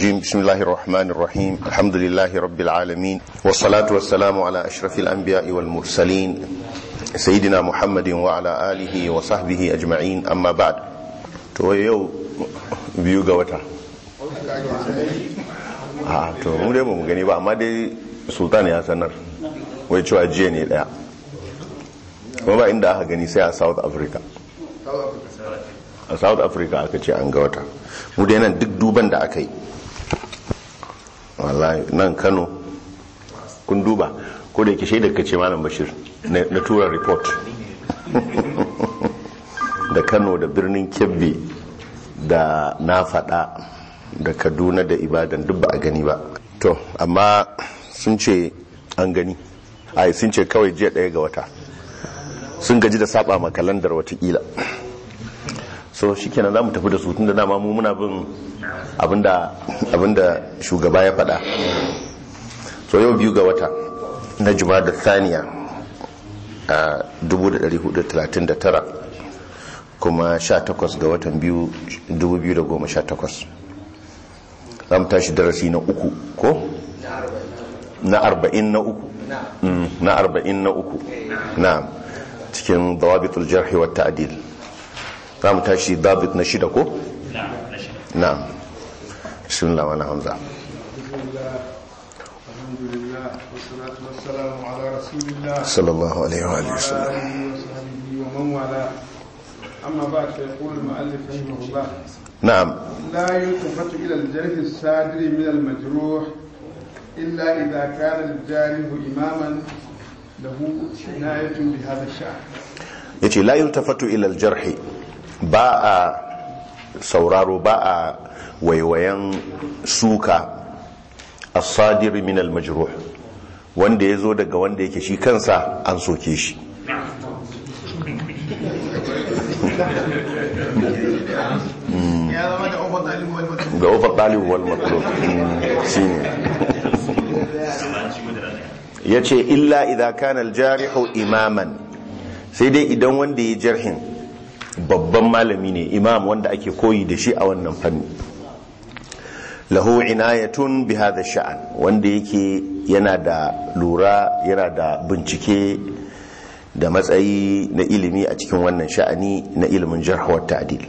الرجيم بسم الله الرحمن الرحيم الحمد لله رب العالمين والصلاة والسلام على أشرف الأنبياء والمرسلين سيدنا محمد وعلى آله وصحبه أجمعين أما بعد تو يو biyu ga wata a to mu dai mu gani ba amma dai sultan ya sanar wai cewa jiya ne daya kuma ba inda aka gani sai a south africa a south africa aka ce an ga wata mu dai nan duk duban da aka yi wallahi nan kano kun duba ko da yake shaidar ka ce malam bashir na tura report da kano da birnin kebbi da na fada da kaduna da ibadan duk ba a gani ba to amma sun ce an gani ai sun ce kawai jiya daya ga wata sun gaji da saba ma kalandar watakila so shi kenan za mu tafi da su tun da dama mu muna bin abinda shugaba ya faɗa so yau biyu ga wata na juma da thaniya a 1439 kuma 18 ga watan biyu 2018 za mu tashi darasi na uku ko? na arba'in na uku na arba'in na uku na cikin dawabitul jarhi wa ta'adil za mu tashi dabit na shida ko? na bismillah wani hamza sallallahu alaihi wa sallam أما بعد فيقول المؤلف رحمه الله نعم لا يلتفت إلى الجرح الصادر من المجروح إلا إذا كان الجارح إماما له عناية بهذا الشأن yace la yultafatu ila aljarhi ba a sauraro ba a waiwayen suka as-sadir min al-majruh wanda yazo daga wanda yake shi kansa an soke shi ga ofar ɗalibu wal matlub shine yace illa idza kana al-jarihu imaman sai dai idan wanda ya jarhin babban malami ne imam wanda ake koyi da shi a wannan fanni lahu inayatun bi hadha sha'an wanda yake yana da lura yana da bincike da matsayi na ilimi a cikin wannan sha'ani na ilimin jarh wa ta'dil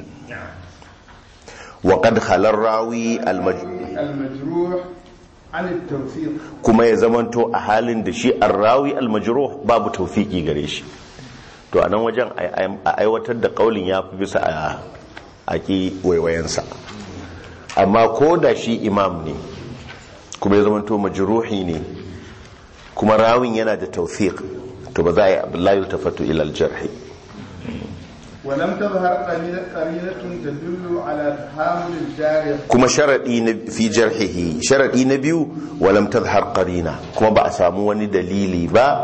wa qad khalar rawi المجروح عن التوثيق kuma ya zamanto a halin da shi ar-rawi al-majruh babu tawfiki gare shi to a nan wajen a aiwatar da kaulin ya fi bisa a aki waiwayensa amma ko da shi imam ne kuma ya zamanto majruhi ne kuma rawin yana da tawfiq to ba za a yi abdullahi tafatu ilal jarhi ولم تظهر قرينة قرينة تدل على تحامل الجارح kuma sharadi na fi jarhihi sharadi na biyu walam tazhar qarina kuma ba a samu wani dalili ba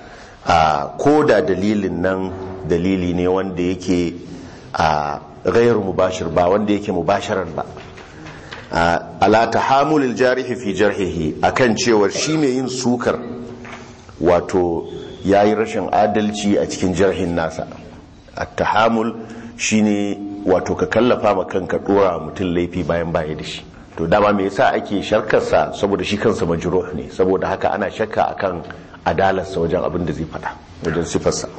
a ko da dalilin nan dalili ne wanda yake a ghairu mubashir ba wanda yake mubasharar ba ala tahamulil jarihi fi jarhihi akan cewar shi mai yin sukar wato yayi rashin adalci a cikin jarhin nasa at-tahamul shine wato ka kallafa ma kanka dora mutum laifi bayan baya da shi to dama me yasa ake sharkarsa saboda shi kansa majruh ne saboda haka ana shakka akan adalarsa wajen abin da zai fada wajen sifarsa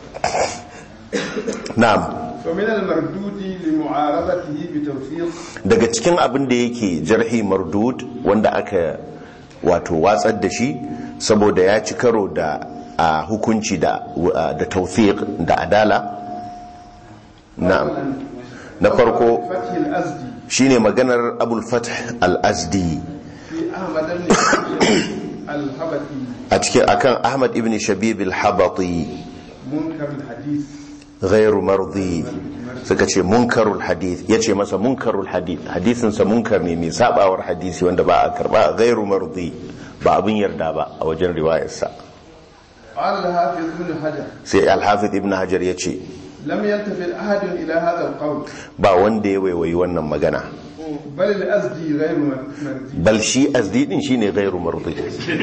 na'am ومن المردود لمعارضته بتوثيق daga cikin abin da yake jarhi mardud wanda aka wato watsar da shi saboda ya ci karo da a hukunci da da tawfiq da adala na'am na farko فتح الأزدي shine maganar abul fath al-azdi في أحمد بن الهبتي a cikin akan ahmad ibn shabib al-habati منكر الحديث ghairu mardi suka ce munkarul hadith yace masa munkarul hadith hadisin sa munkar ne mai sabawar hadisi wanda ba a karba ghairu mardi ba abin yarda ba a wajen riwayarsa قال الحافظ ابن حجر sai al-hafiz ibn hajar yace لم يلتفت أحد إلى هذا القول ba wanda ya waiwayi wannan magana بل الأزدي غير مرضي bal shi azdi din shine ghairu mardi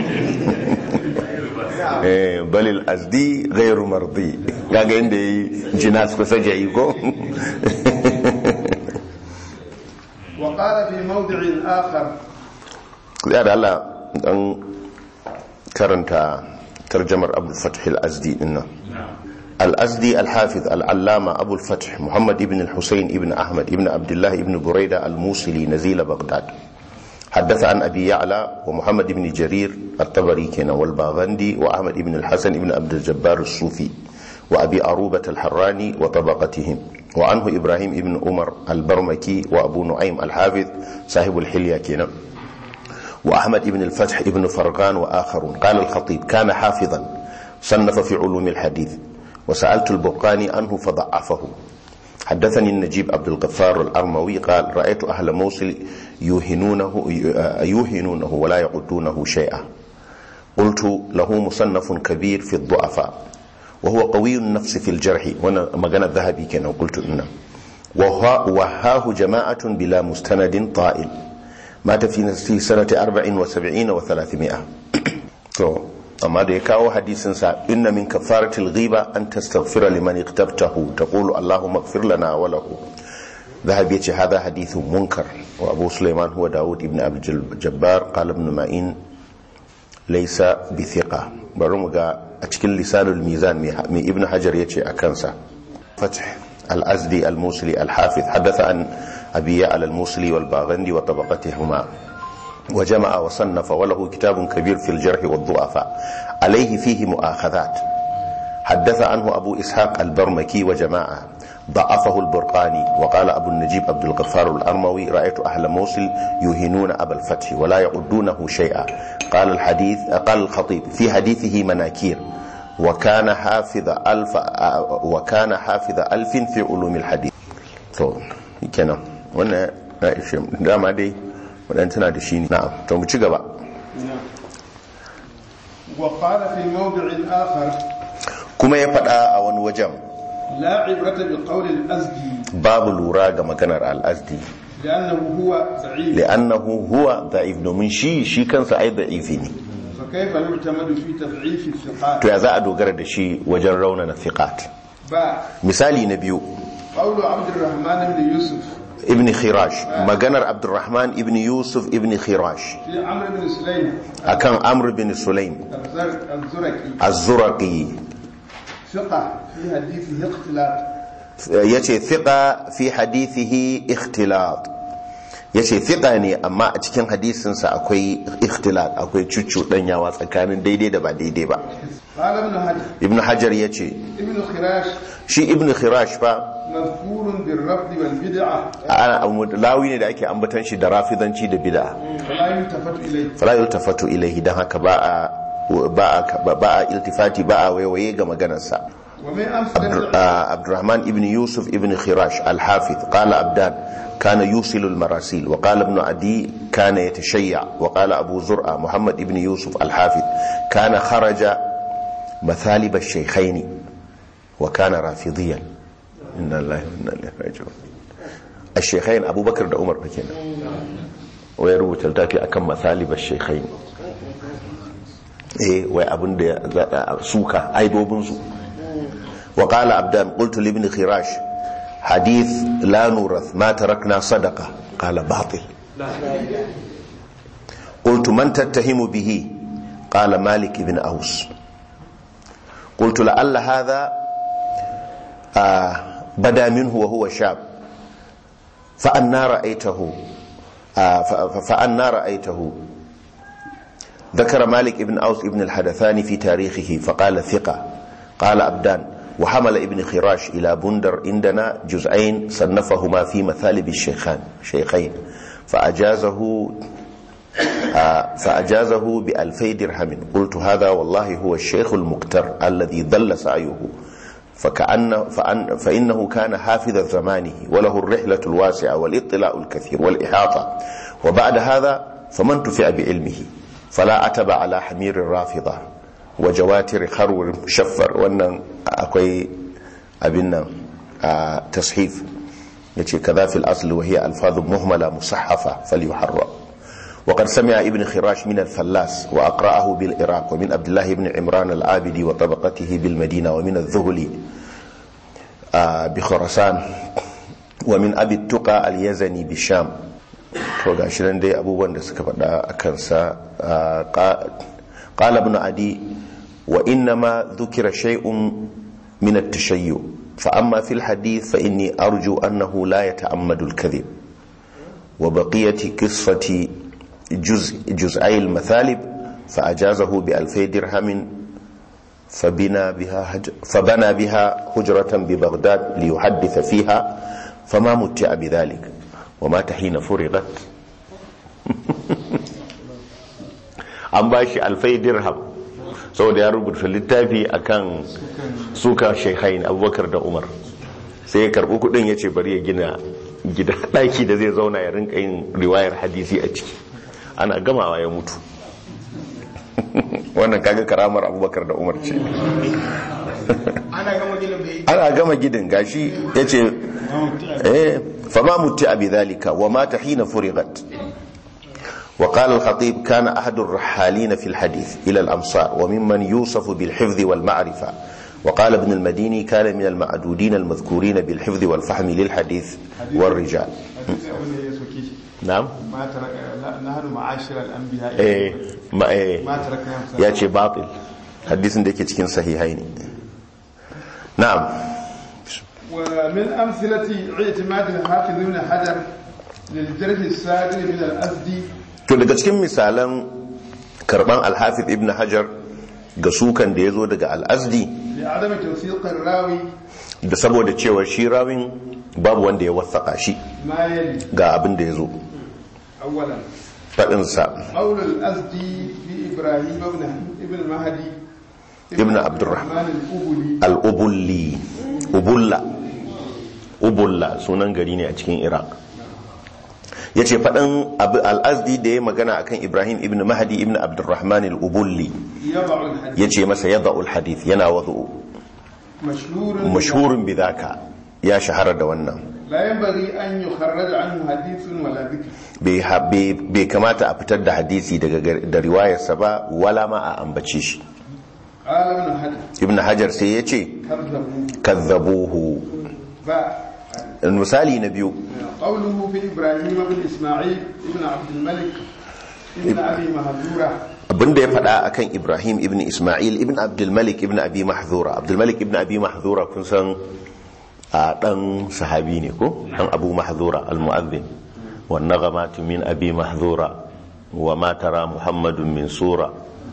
eh balil azdi ghairu mardi kaga inda yayi jinas ko sajayi ko وقال في موضع آخر ya da Allah dan karanta tarjamar abu fath al-azdi dinnan al-azdi al-hafiz al-allama abu al-fath muhammad ibn al-husayn ibn ahmad ibn abdullah ibn buraida al-musili nazila baghdad حدث عن أبي يعلى ومحمد بن جرير الطبري كان والباغندي وأحمد بن الحسن بن عبد الجبار الصوفي وأبي أروبة الحراني وطبقتهم وعنه إبراهيم بن عمر البرمكي وأبو نعيم الحافظ صاحب الحلية كنا وأحمد بن الفتح بن فرغان وآخرون قال الخطيب كان حافظا صنف في علوم الحديث وسألت البرقاني عنه فضعفه حدثني النجيب عبد الغفار الأرموي قال رأيت أهل موصل يوهنونه, يوهنونه ولا يعدونه شيئا قلت له مصنف كبير في الضعفاء وهو قوي النفس في الجرح وانا مغنى الذهبي كان قلت إنه وهاه جماعة بلا مستند طائل مات في سنة أربع وسبعين وثلاثمائة amma da ya kawo hadisinsa inna min kafaratil ghiba an tastaghfira liman iqtabtahu taqulu allahumma ighfir lana wa lahu ذهب يتي هذا حديث منكر وابو سليمان هو داود ابن ابي الجبار قال ابن معين ليس بثقه برمغا اتكن لسان الميزان من ابن حجر يتي اكنسا فتح الازدي الموصلي الحافظ حدث عن ابي على الموصلي والباغندي وطبقتهما وجمع وصنف وله كتاب كبير في الجرح والضعفاء عليه فيه مؤاخذات حدث عنه أبو إسحاق البرمكي وجماعة ضعفه البرقاني وقال أبو النجيب عبد الغفار الأرموي رأيت أهل موصل يهنون أبا الفتح ولا يعدونه شيئا قال الحديث قال الخطيب في حديثه مناكير وكان حافظ ألف وكان حافظ ألف في علوم الحديث تو كنا وانا دama dai waɗanda tana da shi ne na'am to mu ci gaba وقال في موضع آخر kuma ya faɗa a wani wajen لا عبرة بقول الأزدي babu lura ga maganar al'azdi لأنه هو ضعيف li'annahu huwa da'if domin shi shi kansa ai da'ifi ne فكيف يعتمد في تضعيف الثقات to ya za a dogara da shi wajen raunana thiqat باء misali na biyu قول عبد الرحمن بن يوسف ibn khirash maganar abdurrahman ibn yusuf ibn khirash في عمرو بن سليم akan amr bin sulaim الزر- الزركي az-zuraqi ثقة في حديثه اختلاط yace thiqa fi hadithihi ikhtilat yace thiqa ne amma a cikin hadisinsa akwai ikhtilat akwai cuccuɗanyawa tsakanin daidai da ba daidai ba قال ابن حجر ibn hajar yace ابن خراش shi ibn khirash fa مذكور بالرفض والبدعة ana lawi ne da ake ambatan shi da rafidanci da bid'a فلا يلتفت إليه fala yultafatu ilaihi dan haka ba a ba a ba a iltifati ba a waiwaye ga maganarsa ومن أمثلة عبد الرحمن ابن يوسف ابن خراش الحافظ قال عبدان كان يوصل المراسيل وقال ابن عدي كان يتشيع وقال أبو زرعة محمد ابن يوسف الحافظ كان خرج مثالب الشيخين وكان رافضيا إن الله إن الله راجعون الشيخين أبو بكر da Umar fa kenan wai rubuta littafi akan مثالب الشيخين eh wai abin da ya suka aibobin su وقال عبدان قلت لابن خراش حديث لا نورث ما تركنا صدقة قال باطل قلت من تتهم به قال مالك بن أوس قلت لعل هذا آه بدا منه وهو شاب فأنا رأيته آه فأنا رأيته ذكر مالك بن أوس ابن الحدثاني في تاريخه فقال ثقة قال أبدان وحمل ابن خراش إلى بندر عندنا جزئين صنفهما في مثالب الشيخان شيخين فأجازه آه فأجازه بألفي درهم قلت هذا والله هو الشيخ المقتر الذي ضل سعيه فكأن فأن فإنه كان حافظ زمانه وله الرحلة الواسعة والاطلاع الكثير والإحاطة وبعد هذا فمن تفع بعلمه فلا عتب على حمير الرافضة وجواتر خرور شفر wannan akwai abin nan a tashif yace kaza fil asl wa hiya alfaz muhmala musahhafa falyuharra وقد سمع ابن خراش من الفلاس وأقرأه بالعراق ومن عبد الله بن عمران العابدي وطبقته بالمدينة ومن الذهلي بخرسان ومن أبي التقى اليزني بالشام to ga shi nan dai abubuwan da suka faɗa a kansa qala ibn adi wa inna ma dhukira shay'un min at-tashayyu fa amma fil hadith fa inni arju annahu la yata'ammadu al-kadhib wa baqiyati qissati juz juz'ay al-mathalib fa ajazahu bi alfay dirhamin فبنى بها هج... فبنى بها حجرة ببغداد ليحدث فيها فما متع بذلك ومات حين فرغت an ba shi alfai dirham saboda ya rubuta littafi akan suka shekhain abubakar da umar sai ya karbi kudin ya ce bari ya gina gida daki da zai zauna ya rinka yin riwayar hadisi a ciki ana gamawa ya mutu wannan kaga karamar abubakar da umar ce ana gama gidan gashi ya ce fama mutu abi zalika wa mata hina furigat وقال الخطيب كان أحد الرحالين في الحديث إلى الأمصار وممن يوصف بالحفظ والمعرفة وقال ابن المديني كان من المعدودين المذكورين بالحفظ والفهم للحديث والرجال نعم ما ترك نحن معاشر الانبياء eh ma eh ما تركنا ya ce batil hadisin da yake cikin sahihaini na'am ومن أمثلة اعتماد الحافظ ابن حجر للجرح الصادر من الأسدي to daga cikin misalan karban alhafiz ibn hajar ga sukan da ya zo daga al'azdi لعدم توثيق الراوي da saboda cewa shi rawin babu wanda ya wasaka shi ما يلي ga abin da ya zo أولا faɗinsa قول الأسدي في إبراهيم ابن ابن مهدي ابن عبد الرحمن. الأبلي al'ubulli ubulla ubulla sunan gari ne a cikin iraq ya ce faɗin abu- al'azdi da ya magana akan ibrahim ibn mahdi ibn abdurrahman al'ubulli يضع الحديث ya ce masa yadda hadith yana wazo مشهور mashhurin bidaka ya shahara da wannan لا ينبغي أن يخرج عنه حديث ولا ذكر bai ha- bai bai kamata a fitar da hadisi daga gar- da riwayarsa ba wala ma a ambace shi قال ابن حجر ibn hajar sai ya ce كذبوا kazzabuhu ف- misali na biyu قوله في إبراهيم بن إسماعيل ابن عبد الملك ابن أبي مهزورة abinda ya faɗa akan ibrahim ibn ismail ibn abdulmalik ibn abi mahzura abdulmalik ibn abi mahzura kun san a ɗan sahabi ne ko ɗan abu mahzura al-mu'adhdhin wa naghamatu min abi mahzura wa ma tara muhammadun min sura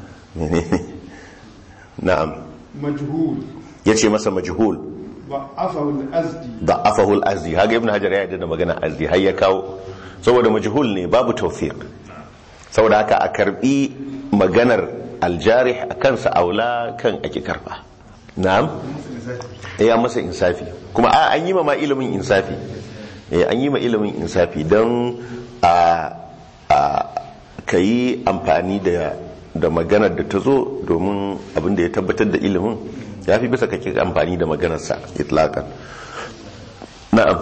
na'am مجهول yace masa majhul ضعفه الأزدي da'afahu al-azdi haga ibn hajar ya yarda da magana azdi har ya kawo saboda majhul ne babu tawfiq saboda haka a karbi maganar aljarih a kansa aula kan ake karba na'am eh ya masa insafi kuma a an yi ma ma ilimin insafi eh an yi ma ilimin insafi don a a kayi amfani da da maganar da ta zo domin abin da ya tabbatar da ilimin ya fi bisa kake amfani da maganarsa itlaqan na'am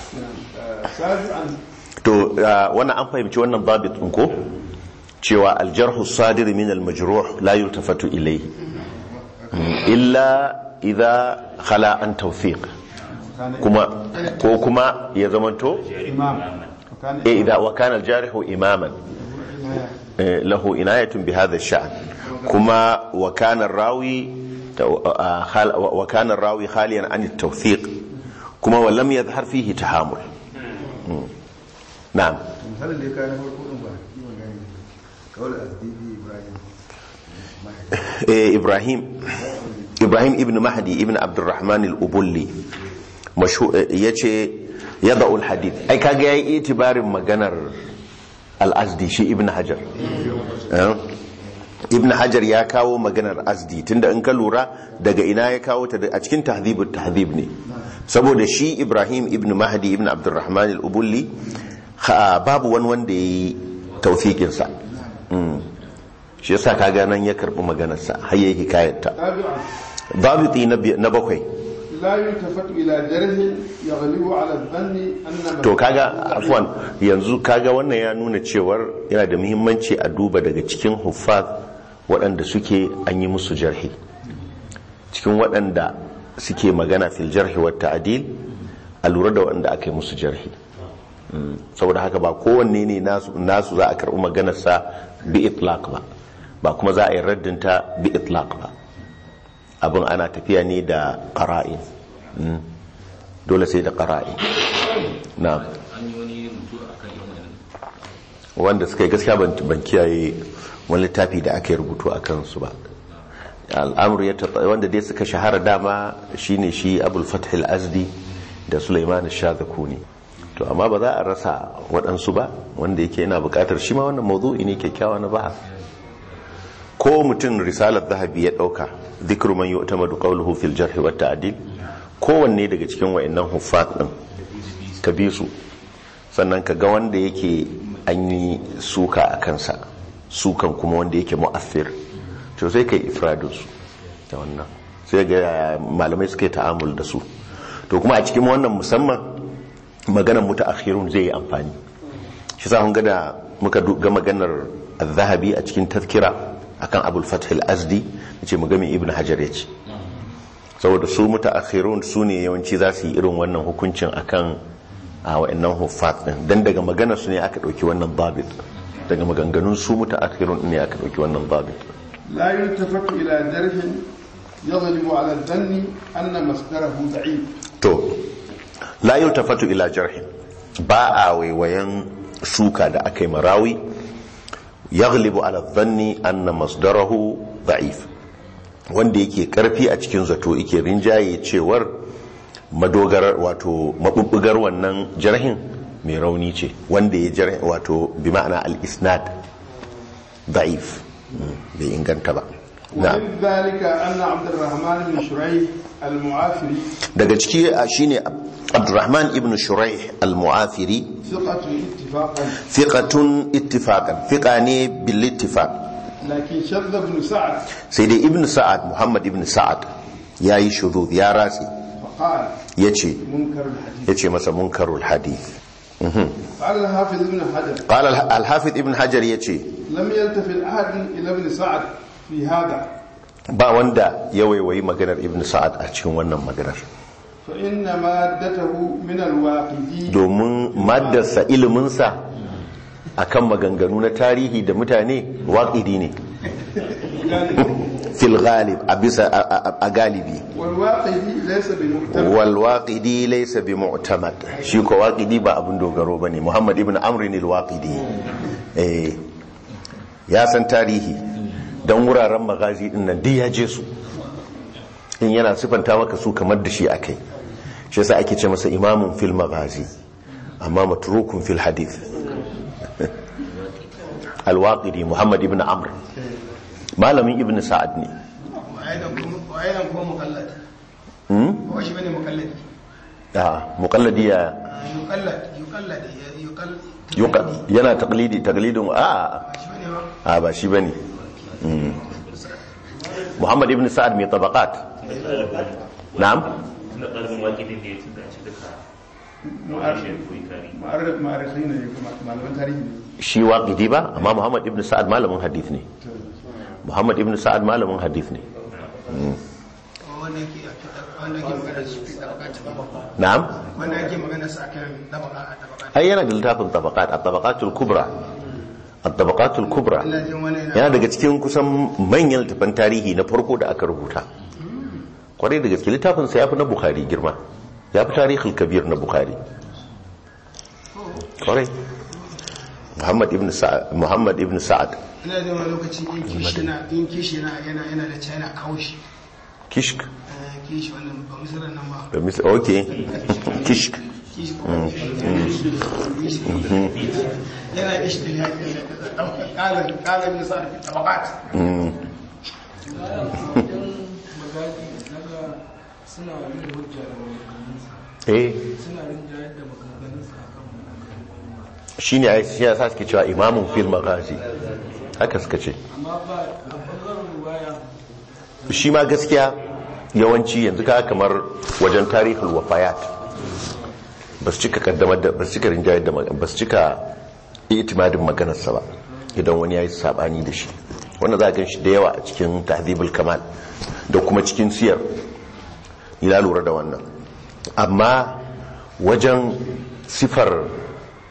سابعا to uh, wannan an fahimci wannan babit ɗin ko cewa aljarhu sadir min almajruh la yultafatu ilayhi Mm, illa idza khala an tawfiq kuma ko kuma ya zamanto إمام وكان eh idza wa kana aljarihu imaman eh, lahu inayatun bi hadha ash-sha'n kuma wa kana rawi wa kana rawi khaliyan an at-tawfiq kuma wa lam yadhhar fihi tahamul Mm. na'am misalin da ya kawo na farko ɗin ba yi magana kawai asdidi ibrahim eh, ibrahim ibrahim ibn mahdi ibn abdurrahman al-ubulli mashu ya ce ya da'ul hadith ai kaga yayi itibarin maganar al-azdi shi ibn hajar Eh? ibn hajar ya kawo maganar azdi tunda in ka lura daga ina ya kawo ta a cikin tahdhibut tahdhib ne saboda shi ibrahim ibn mahdi ibn abdurrahman al-ubulli ha- babu wani wanda yayi tawfiqin sa Mm. shi yasa kaga nan ya karbi maganarsa har yayi hikayarta سابعا babiti na bi- na bakwai لا يلتفت إلى جرح يغلب على الظن أن to kaga afwan yanzu kaga wannan ya nuna cewar yana da muhimmanci a duba daga cikin huffaz waɗanda suke an yi musu jarhi cikin waɗanda suke magana fil jarhi wa ta'dil a lura da waɗanda aka yi musu jarhi Mm, saboda haka ba kowanne ne nasu nasu za a karɓi maganarsa bi itlaq ba ba kuma za a yi raddinta bi itlaq ba abin ana tafiya ne da qara'in Mm, dole sai da qara'in na an yi wani rubutu a kan yin wani wanda suka yi gaskiya ban ban kiyaye wani littafi da aka yi rubutu a kansu ba al'amur ya taɓa wanda dai suka shahara dama shine shi abul fath al-azdi da sulaiman shazakuni to amma ba za a rasa waɗansu ba wanda yake yana buƙatar shi ma wannan mawdu'i ne kyakkyawa na bahas ko mutum risalar zahabi ya ɗauka zikru man yu'tamadu qawluhu fil jarh wa ta'dil kowanne daga cikin wayannan huffaz din ka bi su sannan ka ga wanda yake an yi suka a kansa sukan kuma wanda yake mu'affir to sai kai ifradun su da wannan sai ga yaya malamai suka yi ta'amul da su to kuma a cikin wannan musamman maganar mutaakhirun zai yi amfani shi sa kun ga da muka du- ga maganar az-zahabi a cikin tazkira akan abul fath al-azdi yace mu ga me ibn hajar yace saboda su mutaakhirun su ne yawanci za su yi irin wannan hukuncin akan a wa'annan huffaz din dan daga maganar su ne aka dauki wannan babit daga maganganun su mutaakhirun ne aka dauki wannan babit لا يلتفت إلى جرح يغلب على الظن أن مصدره ضعيف to la yultafatu ila jarhin ba a waiwayen suka da aka yi marawi yaghlibu ala dhanni anna masdarahu da'if wanda yake karfi a cikin zato yake rinjaye cewar madogarar wato mabubbugar wannan jarhin mai rauni ce wanda ya jarhin wato bi ma'ana al-isnad da'if Mm, bai inganta ba na'am ومن ذلك أن عبد الرحمن بن شريح المعافري daga ciki a shine Abdurrahman ibn Shuraih al-Mu'afiri ثقة اتفاقا fiqatun ittifaqan fiqa ne bil ittifaq لكن شذ بن سعد sai dai ibn Sa'ad Muhammad ibn Sa'ad yayi shudud ya ratsi فقال yace منكر الحديث yace masa munkarul hadith قال الحافظ ابن حجر qala al-hafiz ibn Hajar yace لم يلتفت أحد إلى ابن سعد في هذا ba wanda ya waiwayi maganar ibn Sa'ad a cikin wannan maganar فإن مادته من الواقدي domin maddarsa iliminsa akan maganganu na tarihi da mutane waƙidi ne fil ghalib a bisa a- a a galibi والواقدي ليس بمهتم wal waqidi laysa bi mu'tamad shi ko waqidi ba abin dogaro bane Muhammad ibn Amr al waqidi eh ya san tarihi dan wuraren magazi din nan duk ya je su in yana sifanta maka su kamar da shi akai shi yasa ake ce masa imamun fil magazi amma matrukun fil hadith al waqidi Muhammad ibn Amr malamin ibn Sa'ad ne وأيضا هو مقلد hmm? هو شي بني مقلد ah muqallidi ya يقلد يقلد يقلد yuka yana taklidi taklidin a شي بني هو a ba shi bane Mm. Muhammad ibn Sa'ad mai tabaqat na'am na ƙarfin wakilin da ya tuka shi duka ma'ashin koyi tarihi معرف مؤرخين معلومات تاريخي shi waqidi ba amma Muhammad ibn Sa'ad malamin hadith ne Muhammad ibn Sa'ad malamin hadith ne wanda yake wanda yake magana su fi tabaqat na'am wanda yake magana su akan tabaqa tabaqa ai yana da littafin tabaqat at-tabaqatul kubra at-tabaqatul kubra ina jin wani yana yana daga cikin kusan manyan littafan tarihi na farko da aka rubuta kwarai da gaske littafin sa yafi na bukhari girma yafi tarihul kabir na bukhari kwarai muhammad ibn sa'ad muhammad ibn sa'ad ina jin wani lokaci in kishi na in kishi na yana yana da china kawo shi kishk Eh, kishi wannan ba misalan nan ba da mis okay kishk kishi ko kishi yana kishi da ya kala kala min sa tabaqat suna yin hujja da maganganunsa eh suna rinjayar da maganganunsa a kan maganganun shine ai shi yasa suke cewa imamun fil maghazi haka suka ce amma ba a ɓangaren ruwaya shi ma gaskiya yawanci yanzu ka kamar wajen tarihul wafayat ba su cika kaddamar da ba su cika rinjayar da ba su cika itimadin maganarsa ba idan wani ya yi sabani da shi wanda za a gan shi da yawa a cikin tahdhibul kamal da kuma cikin siyar ila lura da wannan amma wajen sifar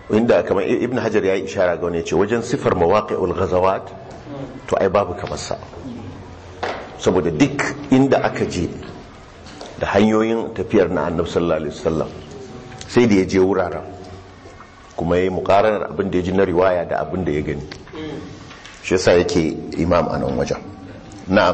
inda kamar ibn hajar ya yi ishara ga wani ya ce wajen sifar mawaƙi'ul ghazawat to ai babu kamar sa saboda duk inda aka je da hanyoyin tafiyar na annabi sallallahu alaihi wasallam sai da ya je wuraren kuma ya yi muƙaranar abin da ya ji na riwaya da abin da ya gani shi yasa yake imam a nan wajen na'am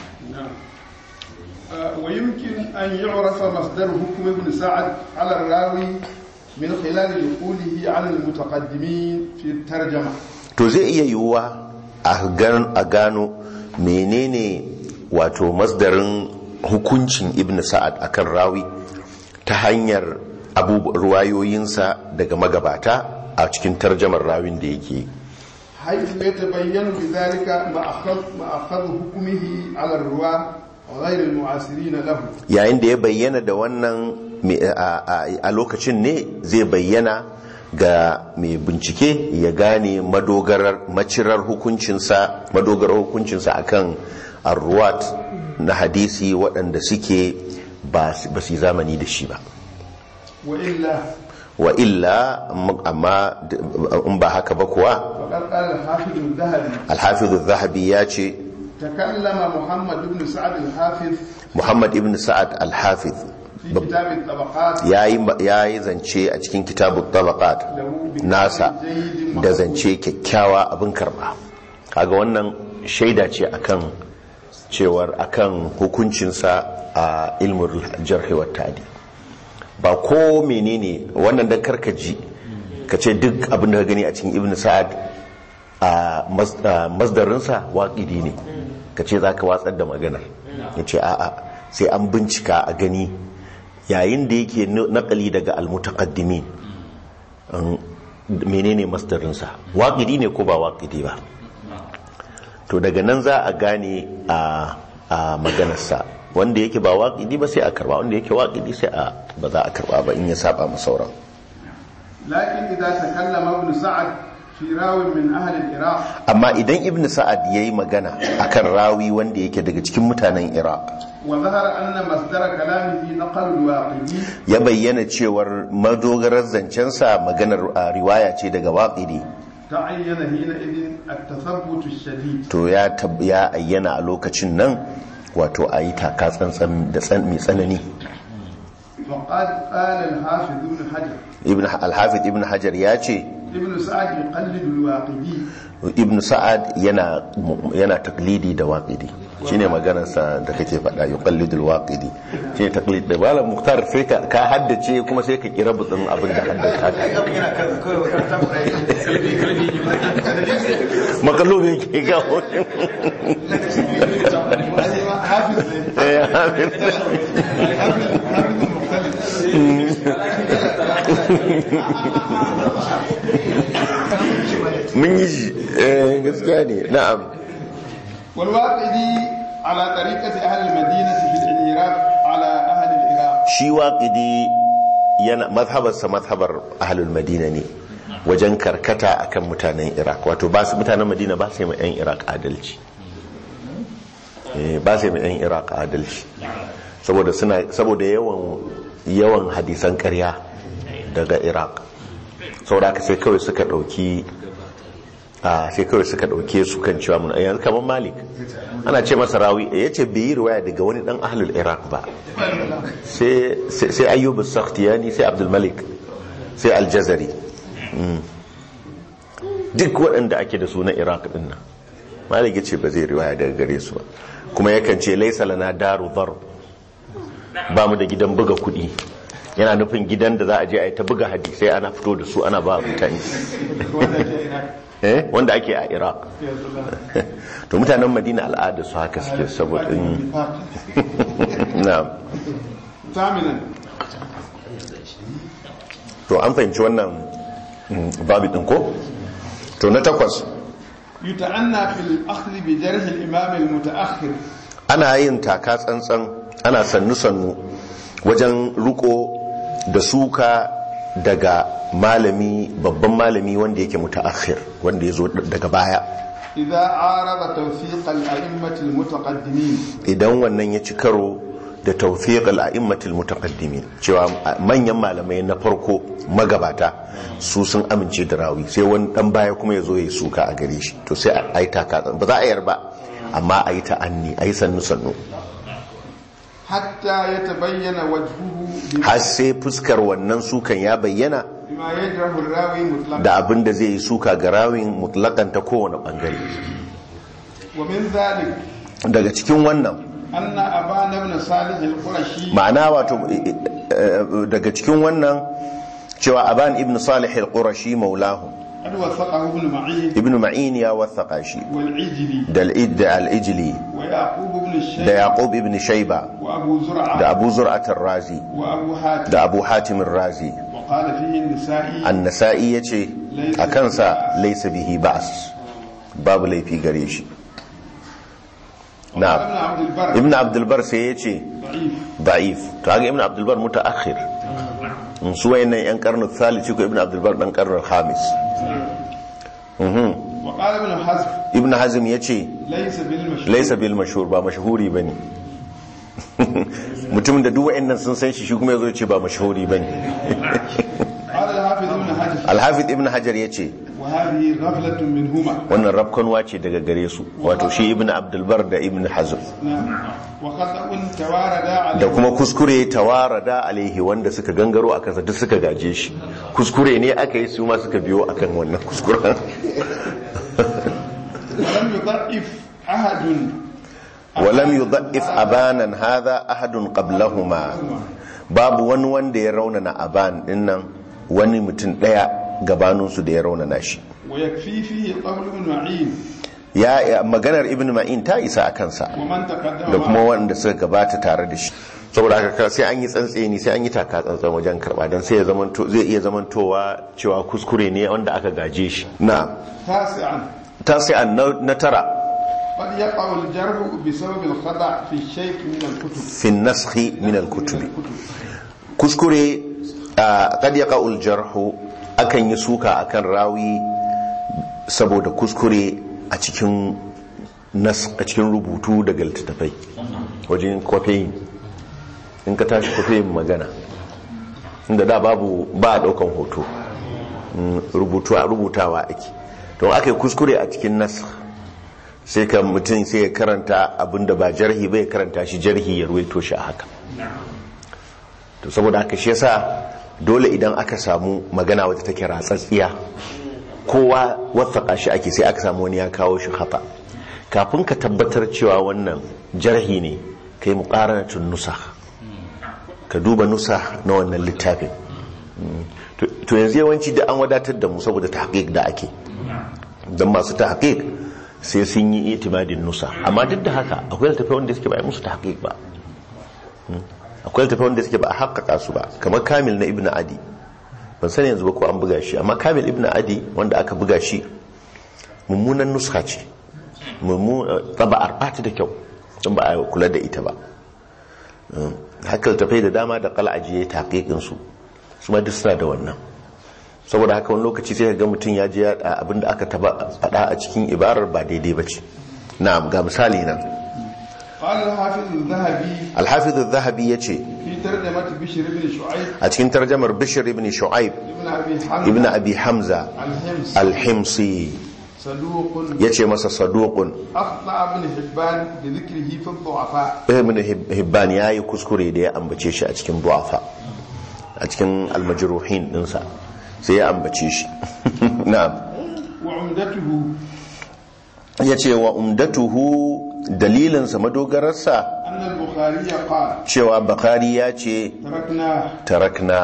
آه، ويمكن أن يعرف مصدر حكم ابن سعد على الراوي من خلال دخوله على المتقدمين في الترجمة to zai iya yiwuwa a gan- a gano menene wato masdarin hukuncin ibn sa'ad akan rawi ta hanyar abubu- ruwayoyinsa daga magabata a cikin tarjamar rawin da yake حيث يتبين بذلك مأخذ مأخذ حكمه على الرواة وغير المعاصرين له yayin da ya bayyana da wannan me- a- a a lokacin ne zai bayyana ga mai bincike ya gane madogarar macirar hukuncinsa madogarar hukuncinsa akan arruwat na hadisi waɗanda suke ba su ba su yi zamani da shi ba وإلا wa illa amma d- in ba haka ba kuwa فقد قال الحافظ الذهبي alhafizu zahabi ya ce تكلم محمد بن سعد الحافظ muhammad ibn sa'ad alhafiz في كتاب الطبقات ya yi zance a cikin kitabun tabaqat nasa da zance kyakkyawa abin karba kaga wannan shaida ce akan cewar akan hukuncinsa a ilmul jarhi wa ta'dil ba ko menene wannan dan karkaji ka ce duk abin da ka gani a cikin ibn sa'ad a mas- a masdarinsa waƙidi ne ka ce za ka watsar da maganar ya ce a'a sai an bincika a gani yayin da yake naƙali daga almutaqaddimin an- menene masdarinsa waƙidi ne ko ba waƙidi ba to daga nan za a gane a a maganarsa wanda yake ba waƙidi ba sai a karba wanda yake waƙidi sai a ba za a karba ba in ya saba mu sauran لكن إذا تكلم ابن سعد في راو من أهل العراق amma idan ibn sa'ad yayi magana akan rawi wanda yake daga cikin mutanen iraq وظهر أن مصدر كلامه نقل الواقدي ya bayyana cewar madogarar zancensa maganar a riwaya ce daga waƙidi تعين حينئذ التثبت الشديد to ya tab- ya ayyana a lokacin nan wato a yi taka tsantsan da tsan- mai tsanani وقد قال الحافظ ابن حجر ibn alhafiz ibn hajar ya ce ابن سعد يقلد الواقدي ibn sa'ad yana yana taklidi da waqidi shine maganarsa da kake faɗa yuqallidul waqidi shine taklid da malam muhtar sai ka ka haddace kuma sai ka kira butsin abin da haddace haka makalo ne ke gawo حافظ Eh, amin. mun yi shi eh, gaskiya ne na'am والواقدي على طريقة أهل المدينة في العراق على أهل العراق shi waƙidi yana mazhabarsa mazhabar ahlul madina ne wajen karkata akan mutanen iraq wato ba su mutanen madina ba su yi ma 'yan iraq adalci Eh, ba su yi ma 'yan iraq adalci saboda suna saboda yawan yawan hadisan ƙarya daga iraq saboda haka sai kawai suka ɗauki a sai kawai suka ɗauke su kan cewa mun yanzu kamar malik ana ce masa rawi ya ce bai yi riwaya daga wani ɗan ahlul iraq ba sai sai ayyub as-sakhtiyani sai abdul malik sai al-jazari Mm. duk waɗanda ake da su na iraq ɗin nan malik ya ce ba zai riwaya daga gare su ba kuma yakan ce laisa lana daru dhar ba mu da gidan buga kuɗi yana nufin gidan da za a je a yi ta buga hadisai ana fito da su ana ba mutane eh wanda ake a iraq to mutanen madina al'ada su haka suke saboda in- na'am ثامنا to an fahimci wannan mm, babu ɗin ko to na takwas يتعنى في الأخذ بجرح الإمام المتأخر ana yin taka tsantsan ana sannu-sannu wajen riko da suka daga malami babban malami wanda yake mutaakhir wanda ya zo daga baya إذا عارض توثيق الأئمة المتقدمين idan wannan ya ci karo da tawfiq al-a'immatil mutaqaddimin cewa manyan malamai na farko magabata su sun amince da rawi sai wani dan baya kuma ya zo ya suka a gare shi to sai a yi taka ba za a yar ba amma a yi ta'anni a yi sannu sannu hatta ya tabayyana wajhuhu bima har sai fuskar wannan sukan ya bayyana bima yadrahu rawi mutlaqan da abin da zai yi suka ga rawin mutlakan ta kowane bangare wa min dhalik daga cikin wannan anna abana ibn salih al-qurashi ma'ana wato eh, eh, daga cikin wannan cewa aban ibn salih al-qurashi maulahu qad wasaqahu ibn ma'in ibn ma'in ya wasaka shi wal ijli da al-id da al-ijli wa yaqub ibn shaykh da yaqub ibn shayba wa abu zur'a da abu zur'at ar-razi wa abu hatim da abu hatim ar-razi wa qala fihi an-nisa'i an-nasa'i yace a kansa laysa bihi ba's babu laifi gare shi قال ابن na عبد البر ibn abdul bar sai yace ضعيف da'if to haka ibn abdul bar mutaakhir in su wayannan yan karnu thalith ko ibn abdul bar dan karnu khamis mhm وقال ابن حزم ibn hazm yace ليس بالمشهور laysa bil mashhur ba mashhuri bane mutum da duk wayannan sun san shi shi kuma yazo yace ba mashhuri bane قال الحافظ ابن حجر al-hafiz ibn hajar yace وهذه غفلة منهما wannan rafkanwa ce daga gare su wato shi ibn abdul bar da ibn hazm نعم وخطأ توارد da عليه kuma kuskure tawarada alaihi wanda suka gangaro a kansa duk suka gaje shi kuskure ne aka yi su ma suka biyo akan wannan kuskuren ولم يضعف أحد walam yudha'if abanan hadha ahadun qablahuma babu wani wanda ya raunana aban dinnan wani mutum daya gabanin su da ya raunana shi ويكفي فيه قول ابن معين ya ya- maganar ibn ma'in ta isa a kansa ومن تقدم da kuma معه. wanda suka gabata tare da shi saboda haka sai an yi tsantseni sai an yi taka tsantsan wajen karba dan sai ya zamanto zai iya zamantowa cewa kuskure ne wanda aka gaje shi na تاسعا tasi'an na na tara قد يقع الجرح بسبب الخطأ في الشيء من الكتب fi naskhi min al-kutubi الكتب kuskure a kad ya ƙa'ul jarhu akan yi suka akan rawi saboda kuskure a cikin nas a cikin rubutu daga littattafai wajen kwafiyin in ka tashi kwafiyin magana inda da babu ba a ɗaukan hoto Mm, rubutu a rubutawa ake to aka yi kuskure a cikin nas sai ka mutum sai ya karanta abinda ba jarhi ba ya karanta shi jarhi ya ruwaito shi a haka to saboda haka shi yasa dole idan aka samu magana wata take ratsatsiya kowa wathaka shi ake sai aka samu wani ya kawo shi khata kafin ka tabbatar cewa wannan jarhi ne kai muqaranatun nusa ka duba nusa na wannan littafin Mm. to to yanzu yawanci da an wadatar da mu saboda tahqiq da ake dan masu tahqiq sai sun yi itimadin nusa amma duk da haka akwai littafai wanda suke ba a yi musu tahqiq ba akwai littafai wanda suke ba a haƙaƙa su ba kamar kamil na ibn adi ban sani yanzu ba ko an buga shi amma kamil ibn adi wanda aka buga shi mummunan nuska ce taba'ar ba ta da kyau don ba a kula da ita ba haka littafai da dama da kal'aji ya yi taƙiƙin su su ma duk suna da wannan saboda haka wani lokaci sai ga mutum ya je abin da aka taba faɗa a cikin ibarar ba daidai ba ce na ga misali nan قال الحافظ الذهبي alhafiz zahabi ya ce في ترجمة بشر بن شعيب a cikin tarjamar bishir ibn shu'aib ابن أبي حمزة ibn abi hamza الحمص alhimsi صدوق ya ce masa saduqun أخطأ ابن حبان بذكره في الضعفاء ibn Hib- hibban ya yi kuskure da ya ambace shi a cikin du'afa a cikin almajruhin dinsa sai ya ambace shi na'am وعمدته ya ce wa umdatuhu dalilinsa madogararsa أن البخاري قال cewa bakari ya ce تركناه tarakna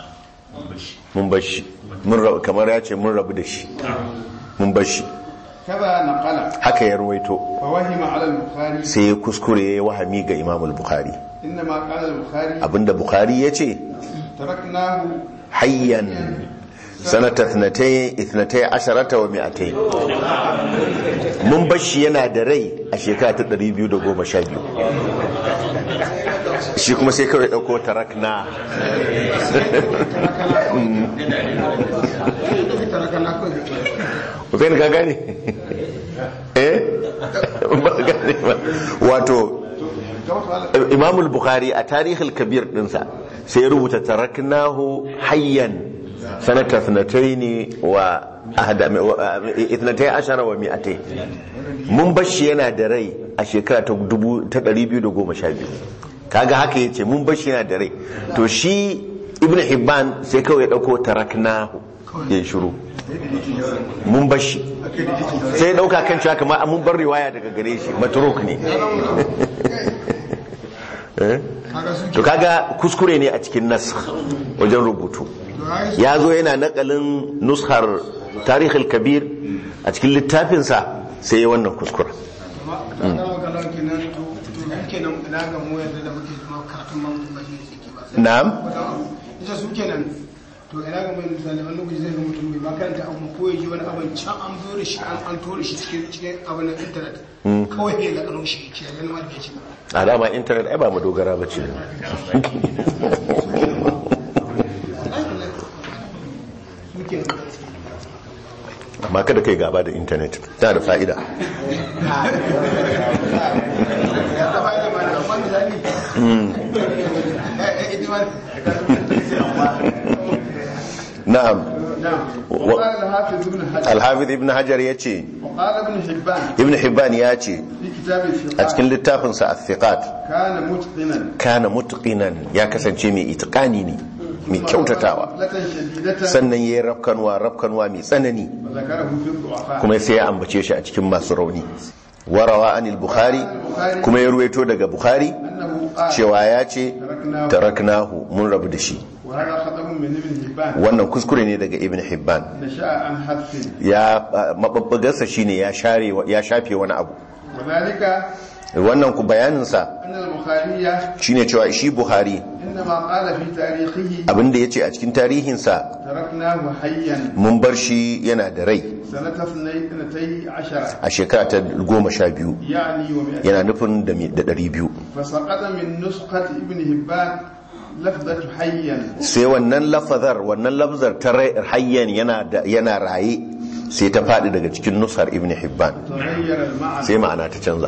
mun bashi mun rabu kamar ya ce mun rabu da shi mun bashi كذا نقل haka ya ruwaito فوهم على البخاري sai ya kuskure ya yi wahami ga imamul bukhari إنما قال البخاري abinda bukhari ya ce تركناه hayyan sanata ithnatai asharata wa mi'atai mun bashi yana da rai a shekara ta 212 shi kuma sai kawai dauko tarakna zai ka gane eh ba gane ba wato imam al-bukhari a tarihul kabir dinsa sai ya rubuta taraknahu hayyan sanata thnatayn wa ahda ithnatay ashara wa mi'atay mun bashi yana da rai a shekara ta dubu ta 212 kaga haka yace mun bashi yana da rai to shi ibn hibban sai kawai ya dauko taraknahu ya shiru mun bashi sai ya dauka kan cewa kamar mun bar riwaya daga gare shi matruk ne Eh? to kaga kuskure ne a cikin nas wajen rubutu ya zo yana nakalin nushar tarihul kabir a cikin littafinsa sai ya wannan kuskura na'am ita su kenan to ina ga mai misali wani lokaci zai ga mutum bai makaranta abu ko ya ji wani abin can an zo da shi an an tori shi cikin cikin abin nan internet kawai ya ga karo shi ce yan ma da shi a dama intanet ai ba mu dogara ba ce su kenan amma kada kai gaba da intanet tana da fa'ida ya taba da ma da amma misali eh eh ita ma na'am نعم وقال الحافظ ابن حجر alhafiz ibn hajar ya ce وقال ابن حبان ibn hibban ya ce في كتاب a الثقات cikin littafinsa a كان متقنا kana mutqinan ya kasance mai itiqani ne mai kyautatawa غفلة شديدة sannan yayi rafkanwa rafkanwa mai tsanani وذكره في الضعفاء kuma sai ya ambace shi a cikin masu rauni warawa anil bukhari kuma ya ruwaito daga bukhari أنه قال cewa ya ce تركناه taraknahu mun rabu da shi وهذا خطأ من ابن حبان wannan kuskure ne daga ibn hibban نشأ عن حذف ya mababbagarsa shine ya share ya shafe wani abu وذلك wannan ku bayaninsa أن البخاري shine cewa shi buhari إنما قال في تاريخه abinda ya ce a cikin tarihinsa تركناه حيا mun bar shi yana da rai سنة اثنتي عشرة a shekara ta goma sha biyu يعني ومئتين yana nufin da mi- da ɗari biyu فسقط من نسخة ابن هبان لفظة حيا sai wannan lafazar wannan lafzar ta rai- hayyan yana da- yana raye sai ta faɗi daga cikin nusar ibn hibban تغير المعنى sai ma'ana ta canza